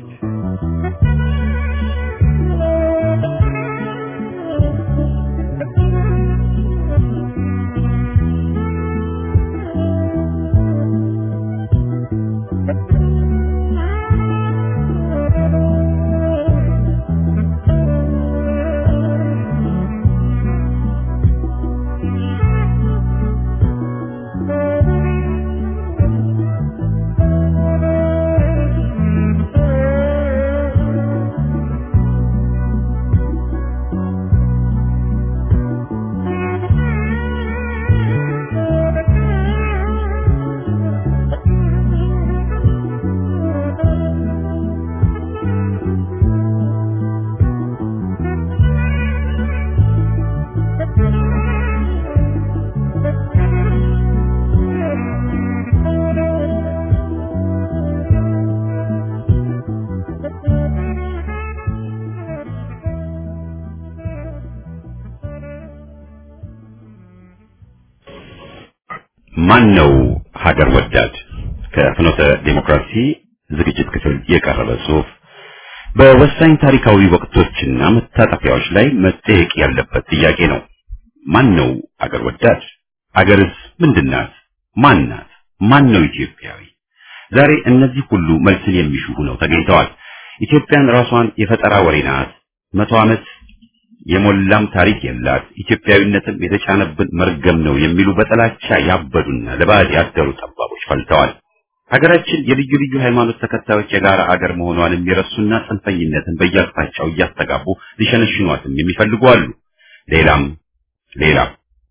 ማን ነው ሀገር ወዳድ? ከፍኖተ ዴሞክራሲ ዝግጅት ክፍል የቀረበ ጽሑፍ በወሳኝ ታሪካዊ ወቅቶችና መታጠፊያዎች ላይ መጠየቅ ያለበት ጥያቄ ነው። ማን ነው አገር ወዳድ? አገርስ ምንድናት? ማን ናት? ማን ነው ኢትዮጵያዊ? ዛሬ እነዚህ ሁሉ መልስን የሚሹ ሆነው ተገኝተዋል። ኢትዮጵያን ራሷን የፈጠራ ወሬ ናት፣ መቶ ዓመት የሞላም ታሪክ የላት፣ ኢትዮጵያዊነትም የተጫነብን መርገም ነው የሚሉ በጥላቻ ያበዱና ለባዕድ ያደሩ ጠባቦች ፈልተዋል። ሀገራችን የልዩ ልዩ ሃይማኖት ተከታዮች የጋራ አገር መሆኗን የሚረሱና ጽንፈኝነትን በየአቅጣጫው እያስተጋቡ ሊሸነሽኗትም የሚፈልጉ አሉ። ሌላም ሌላም።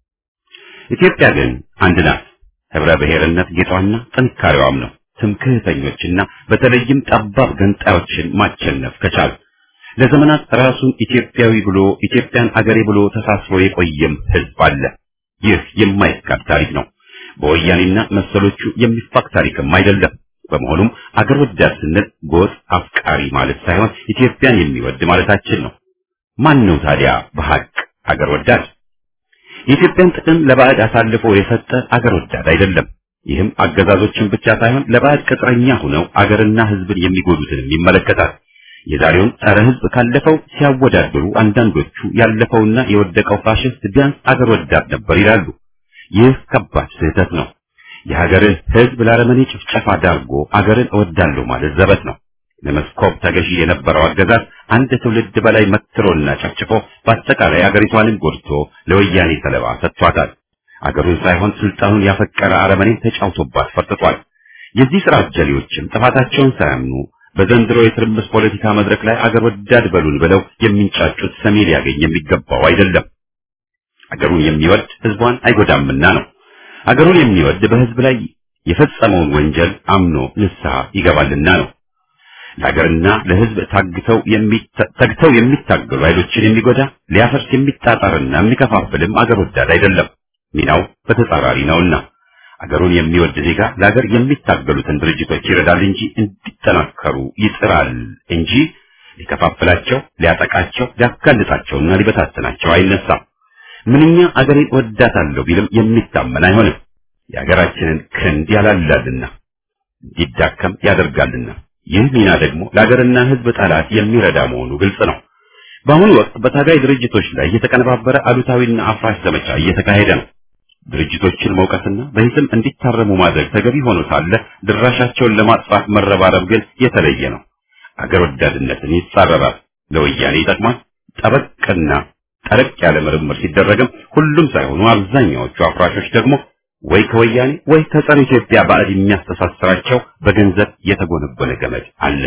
ኢትዮጵያ ግን አንድ ናት። ህብረ ብሔርነት ጌጧና ጥንካሬዋም ነው። ትምክህተኞችና በተለይም ጠባብ ገንጣዮችን ማቸነፍ ከቻል ለዘመናት ራሱን ኢትዮጵያዊ ብሎ ኢትዮጵያን አገሬ ብሎ ተሳስሮ የቆየም ህዝብ አለ። ይህ የማይካድ ታሪክ ነው። በወያኔና መሰሎቹ የሚፋቅ ታሪክም አይደለም። በመሆኑም አገር ወዳድ ስንል ጎጥ አፍቃሪ ማለት ሳይሆን ኢትዮጵያን የሚወድ ማለታችን ነው። ማን ነው ታዲያ በሐቅ አገር ወዳድ? የኢትዮጵያን ጥቅም ለባዕድ አሳልፎ የሰጠ አገር ወዳድ አይደለም። ይህም አገዛዞችን ብቻ ሳይሆን ለባዕድ ቅጥረኛ ሆነው አገርና ሕዝብን የሚጎዱትንም ይመለከታል። የዛሬውን ጸረ ሕዝብ ካለፈው ሲያወዳድሩ አንዳንዶቹ ያለፈውና የወደቀው ፋሽስት ቢያንስ አገር ወዳድ ነበር ይላሉ። ይህ ከባድ ስህተት ነው። የሀገርን ሕዝብ ለአረመኔ ጭፍጨፋ ዳርጎ አገርን እወዳለሁ ማለት ዘበት ነው። ለመስኮብ ተገዢ የነበረው አገዛዝ አንድ ትውልድ በላይ መትሮና ጨፍጭፎ በአጠቃላይ አገሪቷንም ጎድቶ ለወያኔ ሰለባ ሰጥቷታል። አገሩን ሳይሆን ስልጣኑን ያፈቀረ አረመኔ ተጫውቶባት ፈርጥቷል። የዚህ ስራ አጀሌዎችም ጥፋታቸውን ሳያምኑ በዘንድሮ የትርምስ ፖለቲካ መድረክ ላይ አገር ወዳድ በሉን ብለው የሚንጫጩት ሰሚ ሊያገኝ የሚገባው አይደለም። አገሩን የሚወድ ህዝቧን አይጎዳምና ነው። አገሩን የሚወድ በህዝብ ላይ የፈጸመውን ወንጀል አምኖ ንስሐ ይገባልና ነው። ለሀገርና ለህዝብ ታግተው ተግተው የሚታገሉ ኃይሎችን የሚጎዳ ሊያፈርስ የሚጣጣርና የሚከፋፍልም አገር ወዳድ አይደለም። ሚናው በተጻራሪ ነውና አገሩን የሚወድ ዜጋ ለሀገር የሚታገሉትን ድርጅቶች ይረዳል እንጂ እንዲጠናከሩ ይጥራል እንጂ ሊከፋፍላቸው፣ ሊያጠቃቸው፣ ሊያጋልጣቸውና ሊበታትናቸው አይነሳም። ምንኛ አገሬን ወዳታለሁ ቢልም የሚታመን አይሆንም። የሀገራችንን ክንድ ያላላልና እንዲዳከም ያደርጋልና ይህ ሚና ደግሞ ለሀገርና ህዝብ ጠላት የሚረዳ መሆኑ ግልጽ ነው። በአሁኑ ወቅት በታጋይ ድርጅቶች ላይ የተቀነባበረ አሉታዊና አፍራሽ ዘመቻ እየተካሄደ ነው። ድርጅቶችን መውቀስና በሂስም እንዲታረሙ ማድረግ ተገቢ ሆኖ ሳለ ድራሻቸውን ለማጥፋት መረባረብ ግን የተለየ ነው። አገር ወዳድነትን ይጻረራል፣ ለወያኔ ይጠቅማል። ጠበቅና ጠረቅ ያለ ምርምር ሲደረግም ሁሉም ሳይሆኑ አብዛኛዎቹ አፍራሾች ደግሞ ወይ ከወያኔ ወይ ከጸረ ኢትዮጵያ ባዕድ የሚያስተሳስራቸው በገንዘብ የተጎነጎነ ገመድ አለ።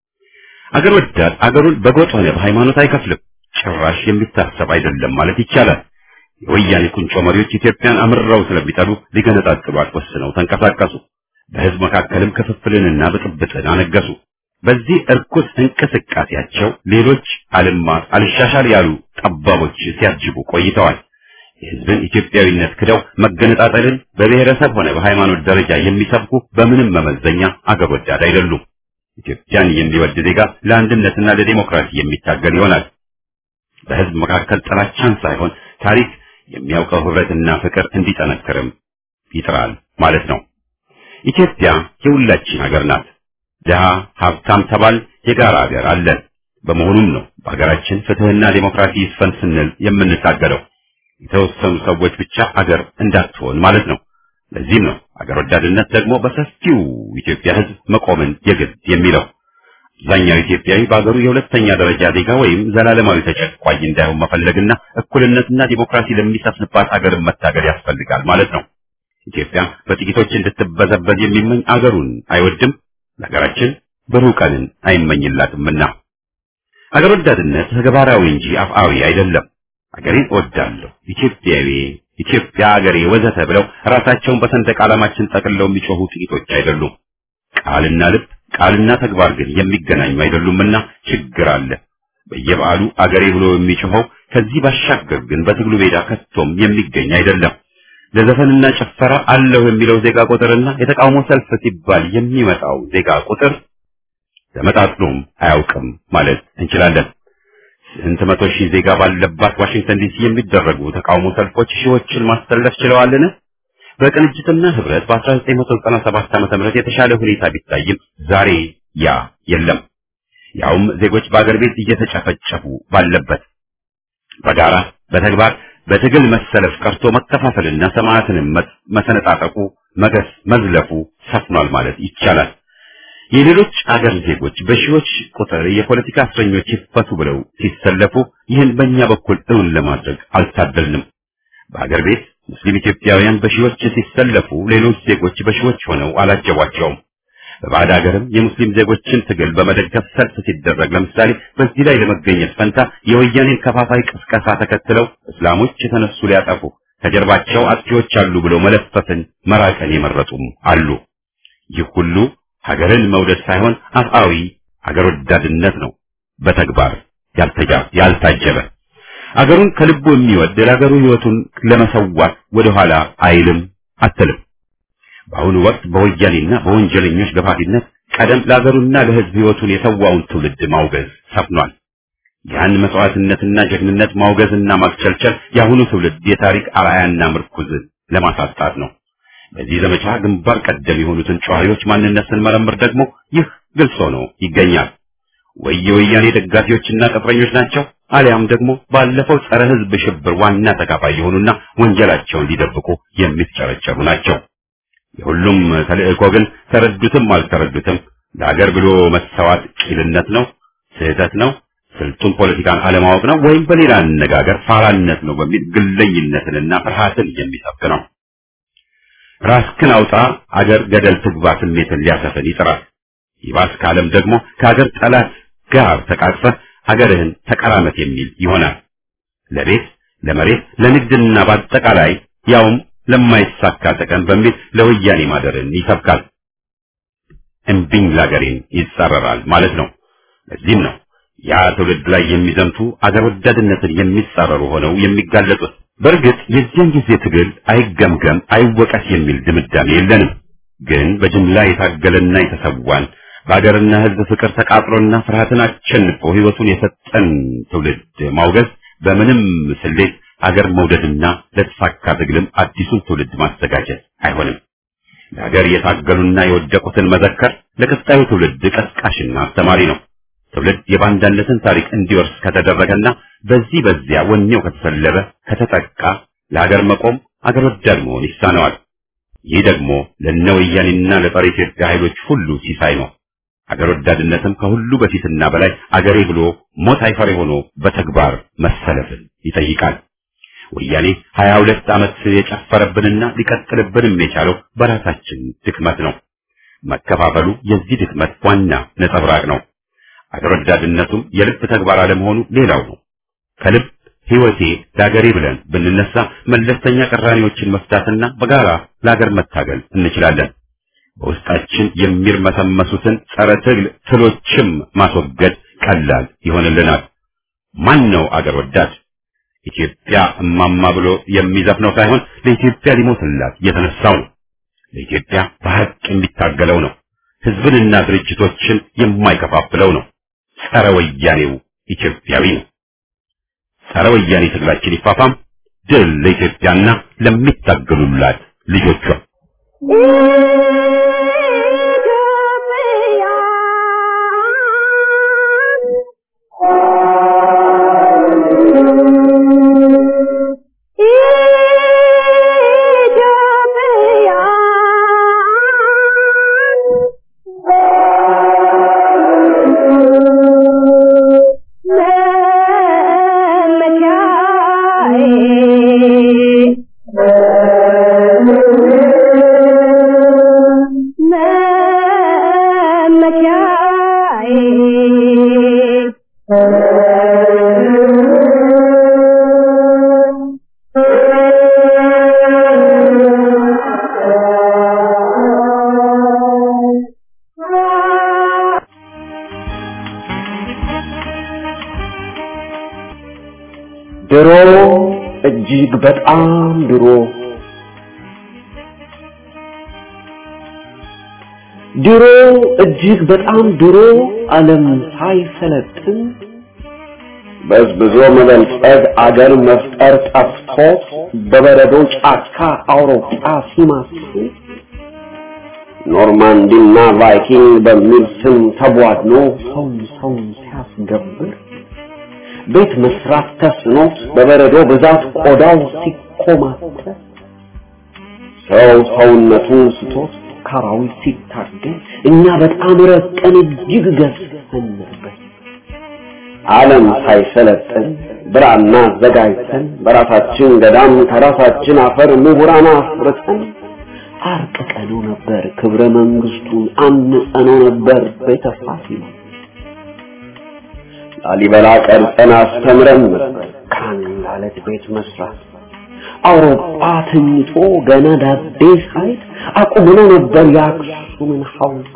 አገር ወዳድ አገሩን በጎጥ ሆነ በሃይማኖት አይከፍልም። ጭራሽ የሚታሰብ አይደለም ማለት ይቻላል። የወያኔ ቁንጮ መሪዎች ኢትዮጵያን አምርረው ስለሚጠሉ ሊገነጣጥሏት ወስነው ተንቀሳቀሱ። በህዝብ መካከልም ክፍፍልንና ብጥብጥን አነገሱ። በዚህ እርኩስ እንቅስቃሴያቸው ሌሎች አልማት አልሻሻል ያሉ ጠባቦች ሲያጅቡ ቆይተዋል። የህዝብን ኢትዮጵያዊነት ክደው መገነጣጠልን በብሔረሰብ ሆነ በሃይማኖት ደረጃ የሚሰብኩ በምንም መመዘኛ አገር ወዳድ አይደሉም። ኢትዮጵያን የሚወድ ዜጋ ለአንድነትና ለዲሞክራሲ የሚታገል ይሆናል። በህዝብ መካከል ጥላቻን ሳይሆን ታሪክ የሚያውቀው ህብረትና ፍቅር እንዲጠነክርም ይጥራል ማለት ነው። ኢትዮጵያ የሁላችን ሀገር ናት። ድሃ ሀብታም ተባል የጋራ ሀገር አለን። በመሆኑም ነው በሀገራችን ፍትህና ዲሞክራሲ ይስፈን ስንል የምንታገለው። የተወሰኑ ሰዎች ብቻ አገር እንዳትሆን ማለት ነው። ለዚህም ነው አገር ወዳድነት ደግሞ በሰፊው ኢትዮጵያ ህዝብ መቆምን የግድ የሚለው። አብዛኛው ኢትዮጵያዊ በአገሩ የሁለተኛ ደረጃ ዜጋ ወይም ዘላለማዊ ተጨቋኝ እንዳይሆን መፈለግና እኩልነትና ዲሞክራሲ ለሚሰፍንባት አገርን መታገል ያስፈልጋል ማለት ነው። ኢትዮጵያ በጥቂቶች እንድትበዘበዝ የሚመኝ አገሩን አይወድም፣ ለሀገራችን ብሩህ ቀንን አይመኝላትምና። አገር ወዳድነት ተግባራዊ እንጂ አፍአዊ አይደለም። አገሬን እወዳለሁ፣ ኢትዮጵያዊ፣ ኢትዮጵያ አገሬ ወዘተ ብለው ራሳቸውን በሰንደቅ ዓላማችን ጠቅልለው የሚጮሁ ጥቂቶች አይደሉም። ቃልና ልብ ቃልና ተግባር ግን የሚገናኙ አይደሉምና ችግር አለ። በየበዓሉ አገሬ ብሎ የሚጮኸው ከዚህ ባሻገር ግን በትግሉ ሜዳ ከቶም የሚገኝ አይደለም። ለዘፈንና ጭፈራ አለው የሚለው ዜጋ ቁጥርና የተቃውሞ ሰልፍ ሲባል የሚመጣው ዜጋ ቁጥር ተመጣጥኖም አያውቅም ማለት እንችላለን። ስንት መቶ ሺህ ዜጋ ባለባት ዋሽንግተን ዲሲ የሚደረጉ ተቃውሞ ሰልፎች ሺዎችን ማሰለፍ ችለዋልን? በቅንጅትና ህብረት በ1997 ዓመተ ምህረት የተሻለ ሁኔታ ቢታይም ዛሬ ያ የለም። ያውም ዜጎች በአገር ቤት እየተጨፈጨፉ ባለበት በጋራ በተግባር በትግል መሰለፍ ቀርቶ መከፋፈልና ሰማዕትንም መሰነጣጠቁ መገስ መዝለፉ ሰፍኗል ማለት ይቻላል። የሌሎች አገር ዜጎች በሺዎች ቁጥር የፖለቲካ እስረኞች ይፈቱ ብለው ሲሰለፉ ይህን በእኛ በኩል እውን ለማድረግ አልታደልንም። በአገር ቤት ሙስሊም ኢትዮጵያውያን በሺዎች ሲሰለፉ ሌሎች ዜጎች በሺዎች ሆነው አላጀቧቸውም። በባዕድ ሀገርም የሙስሊም ዜጎችን ትግል በመደገፍ ሰልፍ ሲደረግ ለምሳሌ በዚህ ላይ ለመገኘት ፈንታ የወያኔን ከፋፋይ ቅስቀሳ ተከትለው እስላሞች የተነሱ ሊያጠፉ ከጀርባቸው አጥፊዎች አሉ ብለው መለፈፍን መራቀን የመረጡም አሉ። ይህ ሁሉ ሀገርን መውደድ ሳይሆን አፍአዊ ሀገር ወዳድነት ነው፣ በተግባር ያልታጀበ። አገሩን ከልቡ የሚወድ ለሀገሩ ሕይወቱን ለመሰዋት ወደኋላ አይልም አትልም። በአሁኑ ወቅት በወያኔና በወንጀለኞች ገፋፊነት ቀደም ለሀገሩና ለሕዝብ ሕይወቱን የሰዋውን ትውልድ ማውገዝ ሰፍኗል። ያን መስዋዕትነትና ጀግንነት ማውገዝና ማክቸልቸል የአሁኑ ትውልድ የታሪክ አርአያና ምርኩዝ ለማሳጣት ነው። በዚህ ዘመቻ ግንባር ቀደም የሆኑትን ጨዋሪዎች ማንነት ስንመረምር ደግሞ ይህ ግልጽ ሆኖ ይገኛል። ወይ የወያኔ ደጋፊዎችና ቅጥረኞች ናቸው፣ አሊያም ደግሞ ባለፈው ጸረ ሕዝብ ሽብር ዋና ተካፋይ የሆኑና ወንጀላቸውን ሊደብቁ የሚፍጨረጨሩ ናቸው። የሁሉም ተልእኮ ግን ተረዱትም አልተረዱትም ለሀገር ብሎ መሰዋት ቂልነት ነው፣ ስህተት ነው፣ ስልጡን ፖለቲካን አለማወቅ ነው፣ ወይም በሌላ አነጋገር ፋራነት ነው በሚል ግለኝነትንና ፍርሃትን የሚሰብክ ነው። ራስክን አውጣ አገር ገደል ትግባ ስሜትን ሊያሰፍን ይጥራል። ይባስ ካለም ደግሞ ከሀገር ጠላት ጋር ተቃቅፈህ ሀገርህን ተቀራመት የሚል ይሆናል። ለቤት ለመሬት ለንግድና በአጠቃላይ ያውም ለማይሳካ ጥቅም በሚል ለወያኔ ማደርን ይሰብካል። እምቢኝ ላገሬን ይጻረራል ማለት ነው። ለዚህም ነው ያ ትውልድ ላይ የሚዘምቱ አገር ወዳድነትን የሚጻረሩ ሆነው የሚጋለጡት። በእርግጥ የዚያን ጊዜ ትግል አይገምገም አይወቀስ የሚል ድምዳሜ የለንም። ግን በጅምላ የታገለና የተሰዋን በሀገርና ሕዝብ ፍቅር ተቃጥሎና ፍርሃትን አሸንፎ ሕይወቱን የሰጠን ትውልድ ማውገዝ በምንም ስሌት ሀገር መውደድና ለተሳካ ትግልም አዲሱን ትውልድ ማዘጋጀት አይሆንም። ለሀገር የታገሉና የወደቁትን መዘከር ለቀጣዩ ትውልድ ቀስቃሽና አስተማሪ ነው። ትውልድ የባንዳነትን ታሪክ እንዲወርስ ከተደረገና በዚህ በዚያ ወኔው ከተሰለበ ከተጠቃ ለሀገር መቆም አገር ወዳድ መሆን ይሳነዋል። ይህ ደግሞ ለእነ ወያኔና ለጸረ ኢትዮጵያ ኃይሎች ሁሉ ሲሳይ ነው። አገር ወዳድነትም ከሁሉ በፊትና በላይ አገሬ ብሎ ሞት አይፈሬ ሆኖ በተግባር መሰለፍን ይጠይቃል። ወያኔ ሀያ ሁለት ዓመት የጨፈረብንና ሊቀጥልብንም የቻለው በራሳችን ድክመት ነው። መከፋፈሉ የዚህ ድክመት ዋና ነጸብራቅ ነው። አገር ወዳድነቱም የልብ ተግባር አለመሆኑ ሌላው ነው። ከልብ ሕይወቴ ለአገሬ ብለን ብንነሳ መለስተኛ ቅራኔዎችን መፍታትና በጋራ ለአገር መታገል እንችላለን። በውስጣችን የሚርመሰመሱትን ጸረ ትግል ትሎችም ማስወገድ ቀላል ይሆንልናል። ማን ነው አገር ወዳድ? ኢትዮጵያ እማማ ብሎ የሚዘፍነው ሳይሆን ለኢትዮጵያ ሊሞትላት የተነሳው ነው። ለኢትዮጵያ በሐቅ የሚታገለው ነው። ሕዝብንና ድርጅቶችን የማይከፋፍለው ነው። ጸረ ወያኔው ኢትዮጵያዊ ነው። ጸረ ወያኔ ትግላችን ይፋፋም። ድል ለኢትዮጵያና ለሚታገሉላት ልጆቿ። ድሮ እጅግ በጣም ድሮ ድሮ እጅግ በጣም ድሮ ዓለም ሳይሰለጥን በዝብዞ መበልጸግ አገር መፍጠር ጠፍቶት በበረዶ ጫካ አውሮፓ ሲማስል ኖርማንዲና ቫይኪንግ በሚል ስም ተቧድኖ ሰው ሰው ሲያስገብር ቤት መስራት ተስኖት በበረዶ ብዛት ቆዳው ሲኮማተር ሰው ሰውነቱን ስቶት ካራዊት ሲታገል እኛ በጣም ረቀን እጅግ ገዝፈን ነበር። ዓለም ሳይሰለጥን ብራና አዘጋጅተን በራሳችን ገዳም ከራሳችን አፈር ምሁራን አፍርተን አርቅቀነው ነበር ክብረ መንግስቱን አንጸነው ነበር ቤተ ፋሲል ላሊበላ ቀርጸን አስተምረን ነበር ከአንድ አለት ቤት መስራት አውሮፓ ተኝቶ ገና ዳዴ ሳይት አቁምሎ ነበር የአክሱምን ሐውልት።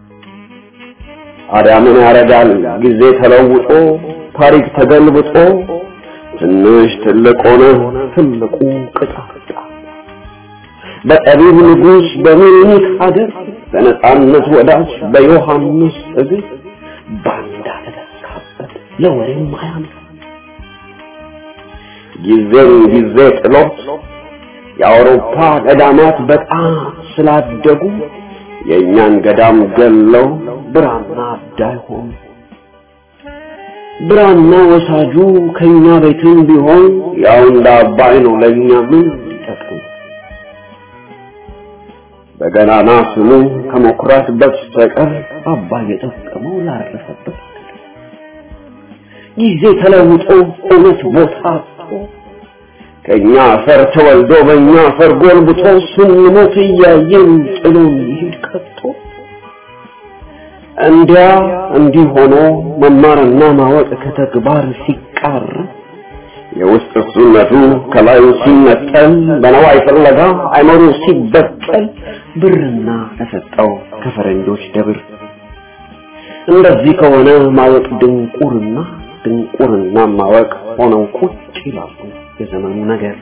ታዲያ ምን ያደርጋል ጊዜ ተለውጦ ታሪክ ተገልብጦ ትንሽ ትልቅ ሆነ ትልቁ ቅጣጣ በጠቢብ ንጉሥ በሚኒክ ሀገር በነጻነት ወዳጅ በዮሐንስ እግር ባንዳ ተተካበት ለወሬም አያምር ጊዜን ጊዜ ጥሎት የአውሮፓ ገዳማት በጣም ስላደጉ የእኛን ገዳም ገለው ብራና አዳይ ሆኑ። ብራና ወሳጁ ከኛ ቤትም ቢሆን ያው እንደ አባይ ነው ለኛ ምን ሊጠቅም? በገናና ስሙ ከመኩራት በስተቀር አባይ የጠቀመው ላረፈበት ጊዜ ተለውጦ እውነት ቦታ አጥቶ ከኛ አፈር ተወልዶ በእኛ አፈር ጎልብቶ ስንሞት እያየን ጥሎን ይሄድ ቀጥቶ እንዲያ እንዲህ ሆኖ መማርና ማወቅ ከተግባር ሲቃር የውስጥ እሱነቱ ከላዩ ሲነጠል በነዋይ ፍለጋ አይመሩ ሲበቀል ብርና ተሰጠው ከፈረንጆች ደብር እንደዚህ ከሆነ ማወቅ ድንቁርና ድንቁርና ማወቅ ሆነው ቁጭ ይላሉ የዘመኑ ነገር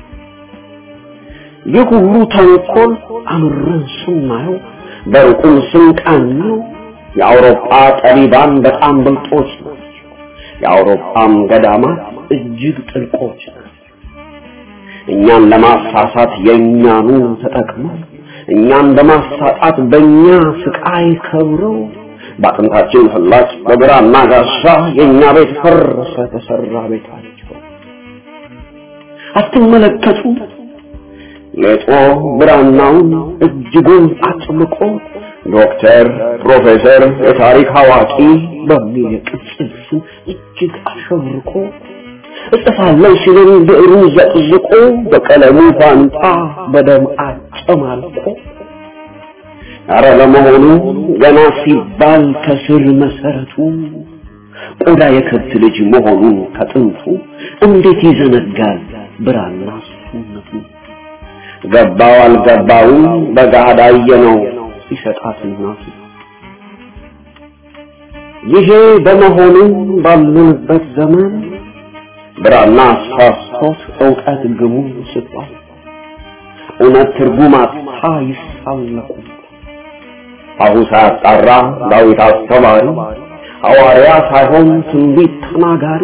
ይህ ሁሉ ተንኮል አምረን ስናየው በሩቁም ስንቃኘው የአውሮፓ ጠቢባን በጣም ብልጦች ናቸው። የአውሮፓም ገዳማት እጅግ ጥልቆች ናቸው። እኛን ለማሳሳት የእኛኑ ተጠቅመው እኛን በማሳጣት በእኛ ስቃይ ከብረው በአጥንታችን ፍላጭ በግራና ጋሻ የእኛ ቤት ፈረሰ ተሰራ ቤታቸው። አትመለከቱ ሌጦ ብራናውን እጅጉን አጥብቆ ዶክተር፣ ፕሮፌሰር፣ የታሪክ አዋቂ በሚል የቅጽል ስም እጅግ አሸብርቆ እጽፋለሁ ሲልን ብዕሩ ዘቅዝቆ በቀለሙ ፋንታ በደም አጨማልቆ አረ ለመሆኑ ገና ሲባል ከስር መሰረቱ ቆዳ የከብት ልጅ መሆኑን ከጥንቱ እንዴት ይዘነጋል ብራና ሱነቱ ገባው አልገባው በጋዳ ነው ሲሰጣት እናቱ ይሄ በመሆኑ ባሉንበት ዘመን ብራና አስፋፍቶት እውቀት ግቡ ስጧል እውነት ትርጉም አጥታ ይሳለቁ አሁ ሳያጣራ ዳዊት አስተማሪ ሐዋርያ ሳይሆን ትንቢት ተናጋሪ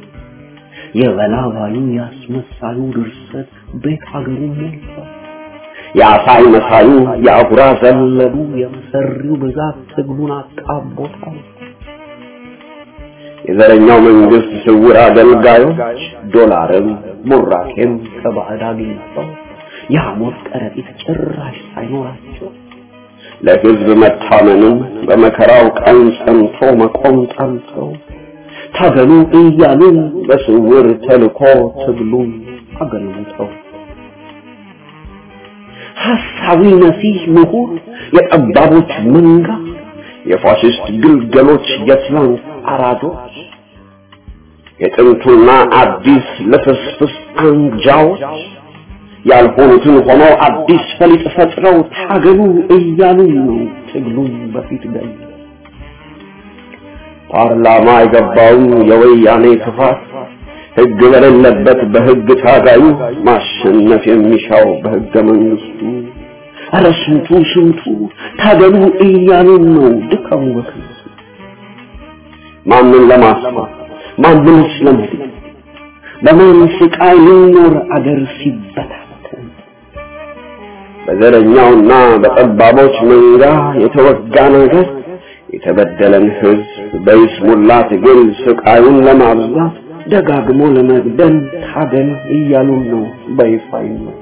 የበላባዩ ያስመሳዩ ድርሰት ቤት ሀገሩ ሞልቷል። የአሳይ መሳዩ የአጉራ ዘለሉ የመሰሪው ብዛት ትግሉን አጣቦታል። የዘረኛው መንግስት ስውር አገልጋዮች ዶላርም ቡራኬም ከባዕድ አግኝተው የሐሞት ከረጢት ጭራሽ ሳይኖራቸው ለህዝብ መታመንም በመከራው ቀን ጸንቶ መቆም ጠልተው ታገሉ እያሉ በስውር ተልኮ ትግሉን አገልግተው ሐሳዊ መሲህ ምሁር የጠባቦች መንጋ የፋሽስት ግልገሎች የትላንት አራጆች የጥንቱና አዲስ ልፍስፍስ አንጃዎች ያልሆኑትን ሆነው አዲስ ፈሊጥ ፈጥረው ታገሉ እያሉ ነው ትግሉን በፊት ገል ፓርላማ የገባው የወያኔ ክፋት ህግ በሌለበት በህግ ታጋዩ ማሸነፍ የሚሻው በህገ መንግስቱ ኧረ ስንቱ ስንቱ ታገሉ እያሉ ነው ድካሙ በክንሱ ማንን ለማስፋት ማንንስ ለመድን በማን ስቃይ ልኖር አገር ሲበታተን በዘረኛውና በጠባቦች መንጋ የተወጋ ነገር የተበደለን ህዝብ በይስሙላ ትግል ስቃዩን ለማብዛት ደጋግሞ ለመግደል ታገል እያሉን ነው በይፋ ነው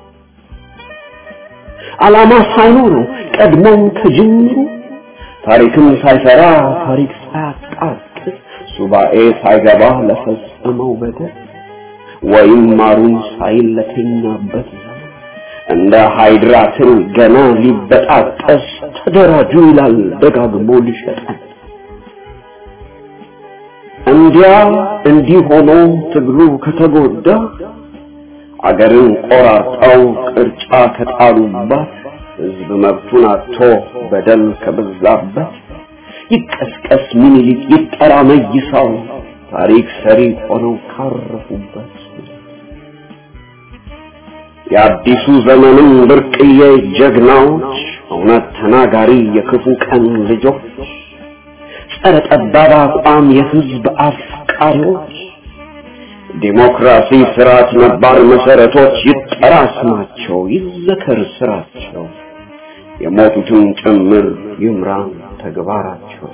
ዓላማ ሳይኖረው ቀድሞም ከጅምሩ ታሪክም ሳይሰራ ታሪክ ሳያጣቅስ ሱባኤ ሳይገባ ለፈጸመው በደል ወይም ማሩን ሳይል ለተኛበት እንደ ሃይድራትን ገና ሊበጣጠስ ተደራጁ ይላል ደጋግሞ ሊሸጠን እንዲያ እንዲህ ሆኖ ትግሉ ከተጎዳ አገርን ቆራርጠው ቅርጫ ከጣሉባት ህዝብ መብቱን አጥቶ በደል ከበዛበት ይቀስቀስ ምኒልክ ይጠራ መይሳው ታሪክ ሰሪ ሆነው ካረፉበት የአዲሱ ዘመንም ብርቅዬ ጀግናዎች እውነት ተናጋሪ የክፉ ቀን ልጆች ጸረ ጠባብ አቋም የህዝብ አፍቃሪዎች ዲሞክራሲ ስርዓት ነባር መሰረቶች ይጠራ ስማቸው ይዘከር ስራቸው የሞቱትን ጭምር ይምራን ተግባራቸው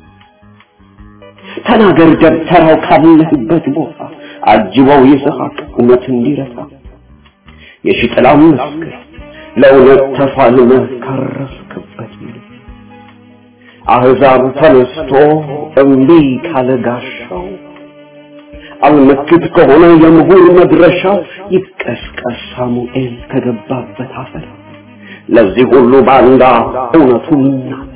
ተናገር ደብተራው ካለህበት ቦታ አጅበው ይስሐቅ እውነት እንዲረታ የሽጥላም መስክር ለእውነት ተፋልመህ ካረፍክበት አህዛብ ተነስቶ እምቢ ካለ ጋሻው አልመክት ከሆነ የምሁር መድረሻ ይቀስቀስ ሳሙኤል ከገባበት አፈር ለዚህ ሁሉ ባንዳ እውነቱን ይናገር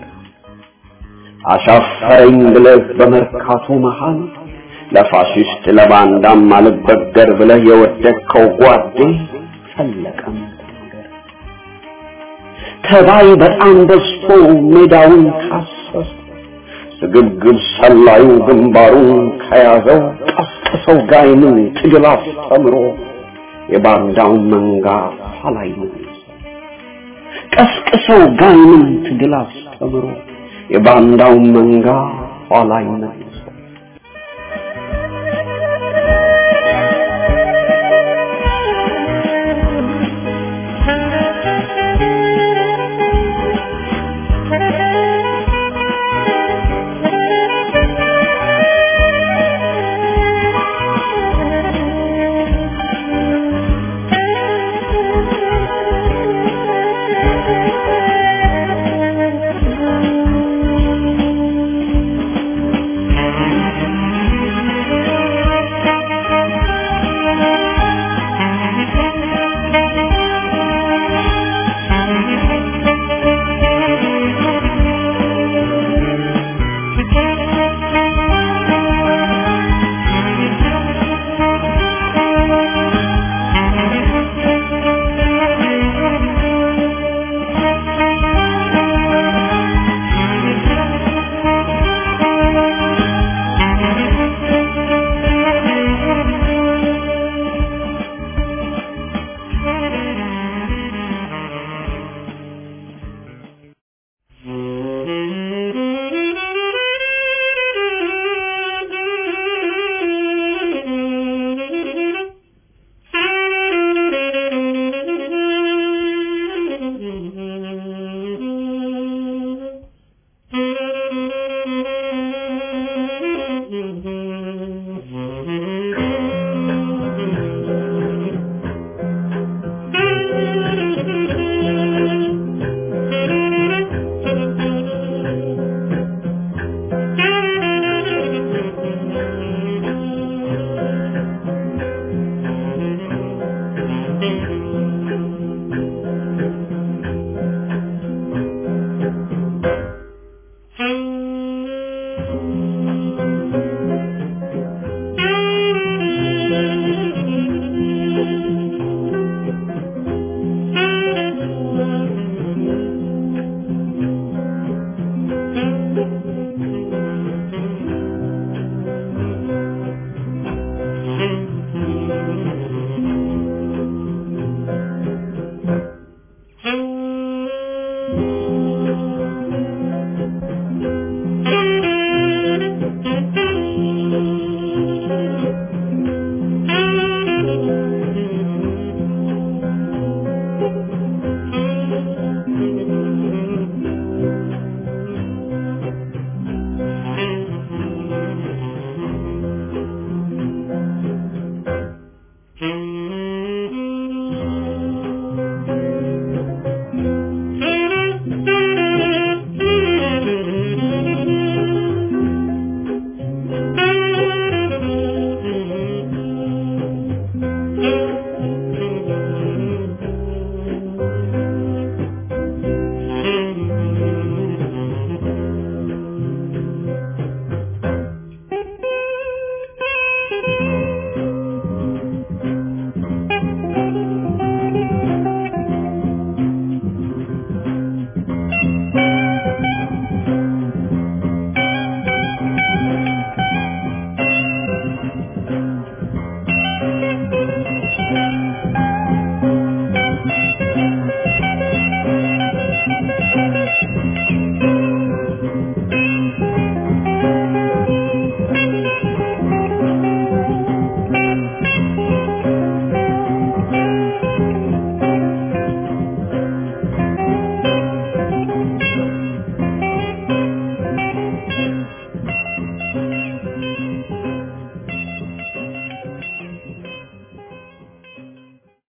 አሻፈረኝ ብለህ በመርካቶ መሃል ለፋሽስት ለባንዳም አልበገር ብለህ የወደቅከው ጓዴ ፈለቀም ተናገር ተባይ በጣም በዝቶ ሜዳውን ካሰሰ ስግብግብ ሰላዩ ግንባሩን ከያዘው ቀስቅሰው ጋይምን ትግል አስተምሮ የባንዳውን መንጋ ኋላይ ቀስቅሰው ጋይምን ትግል አስተምሮ የባንዳውን መንጋ ኋላይ መልሶ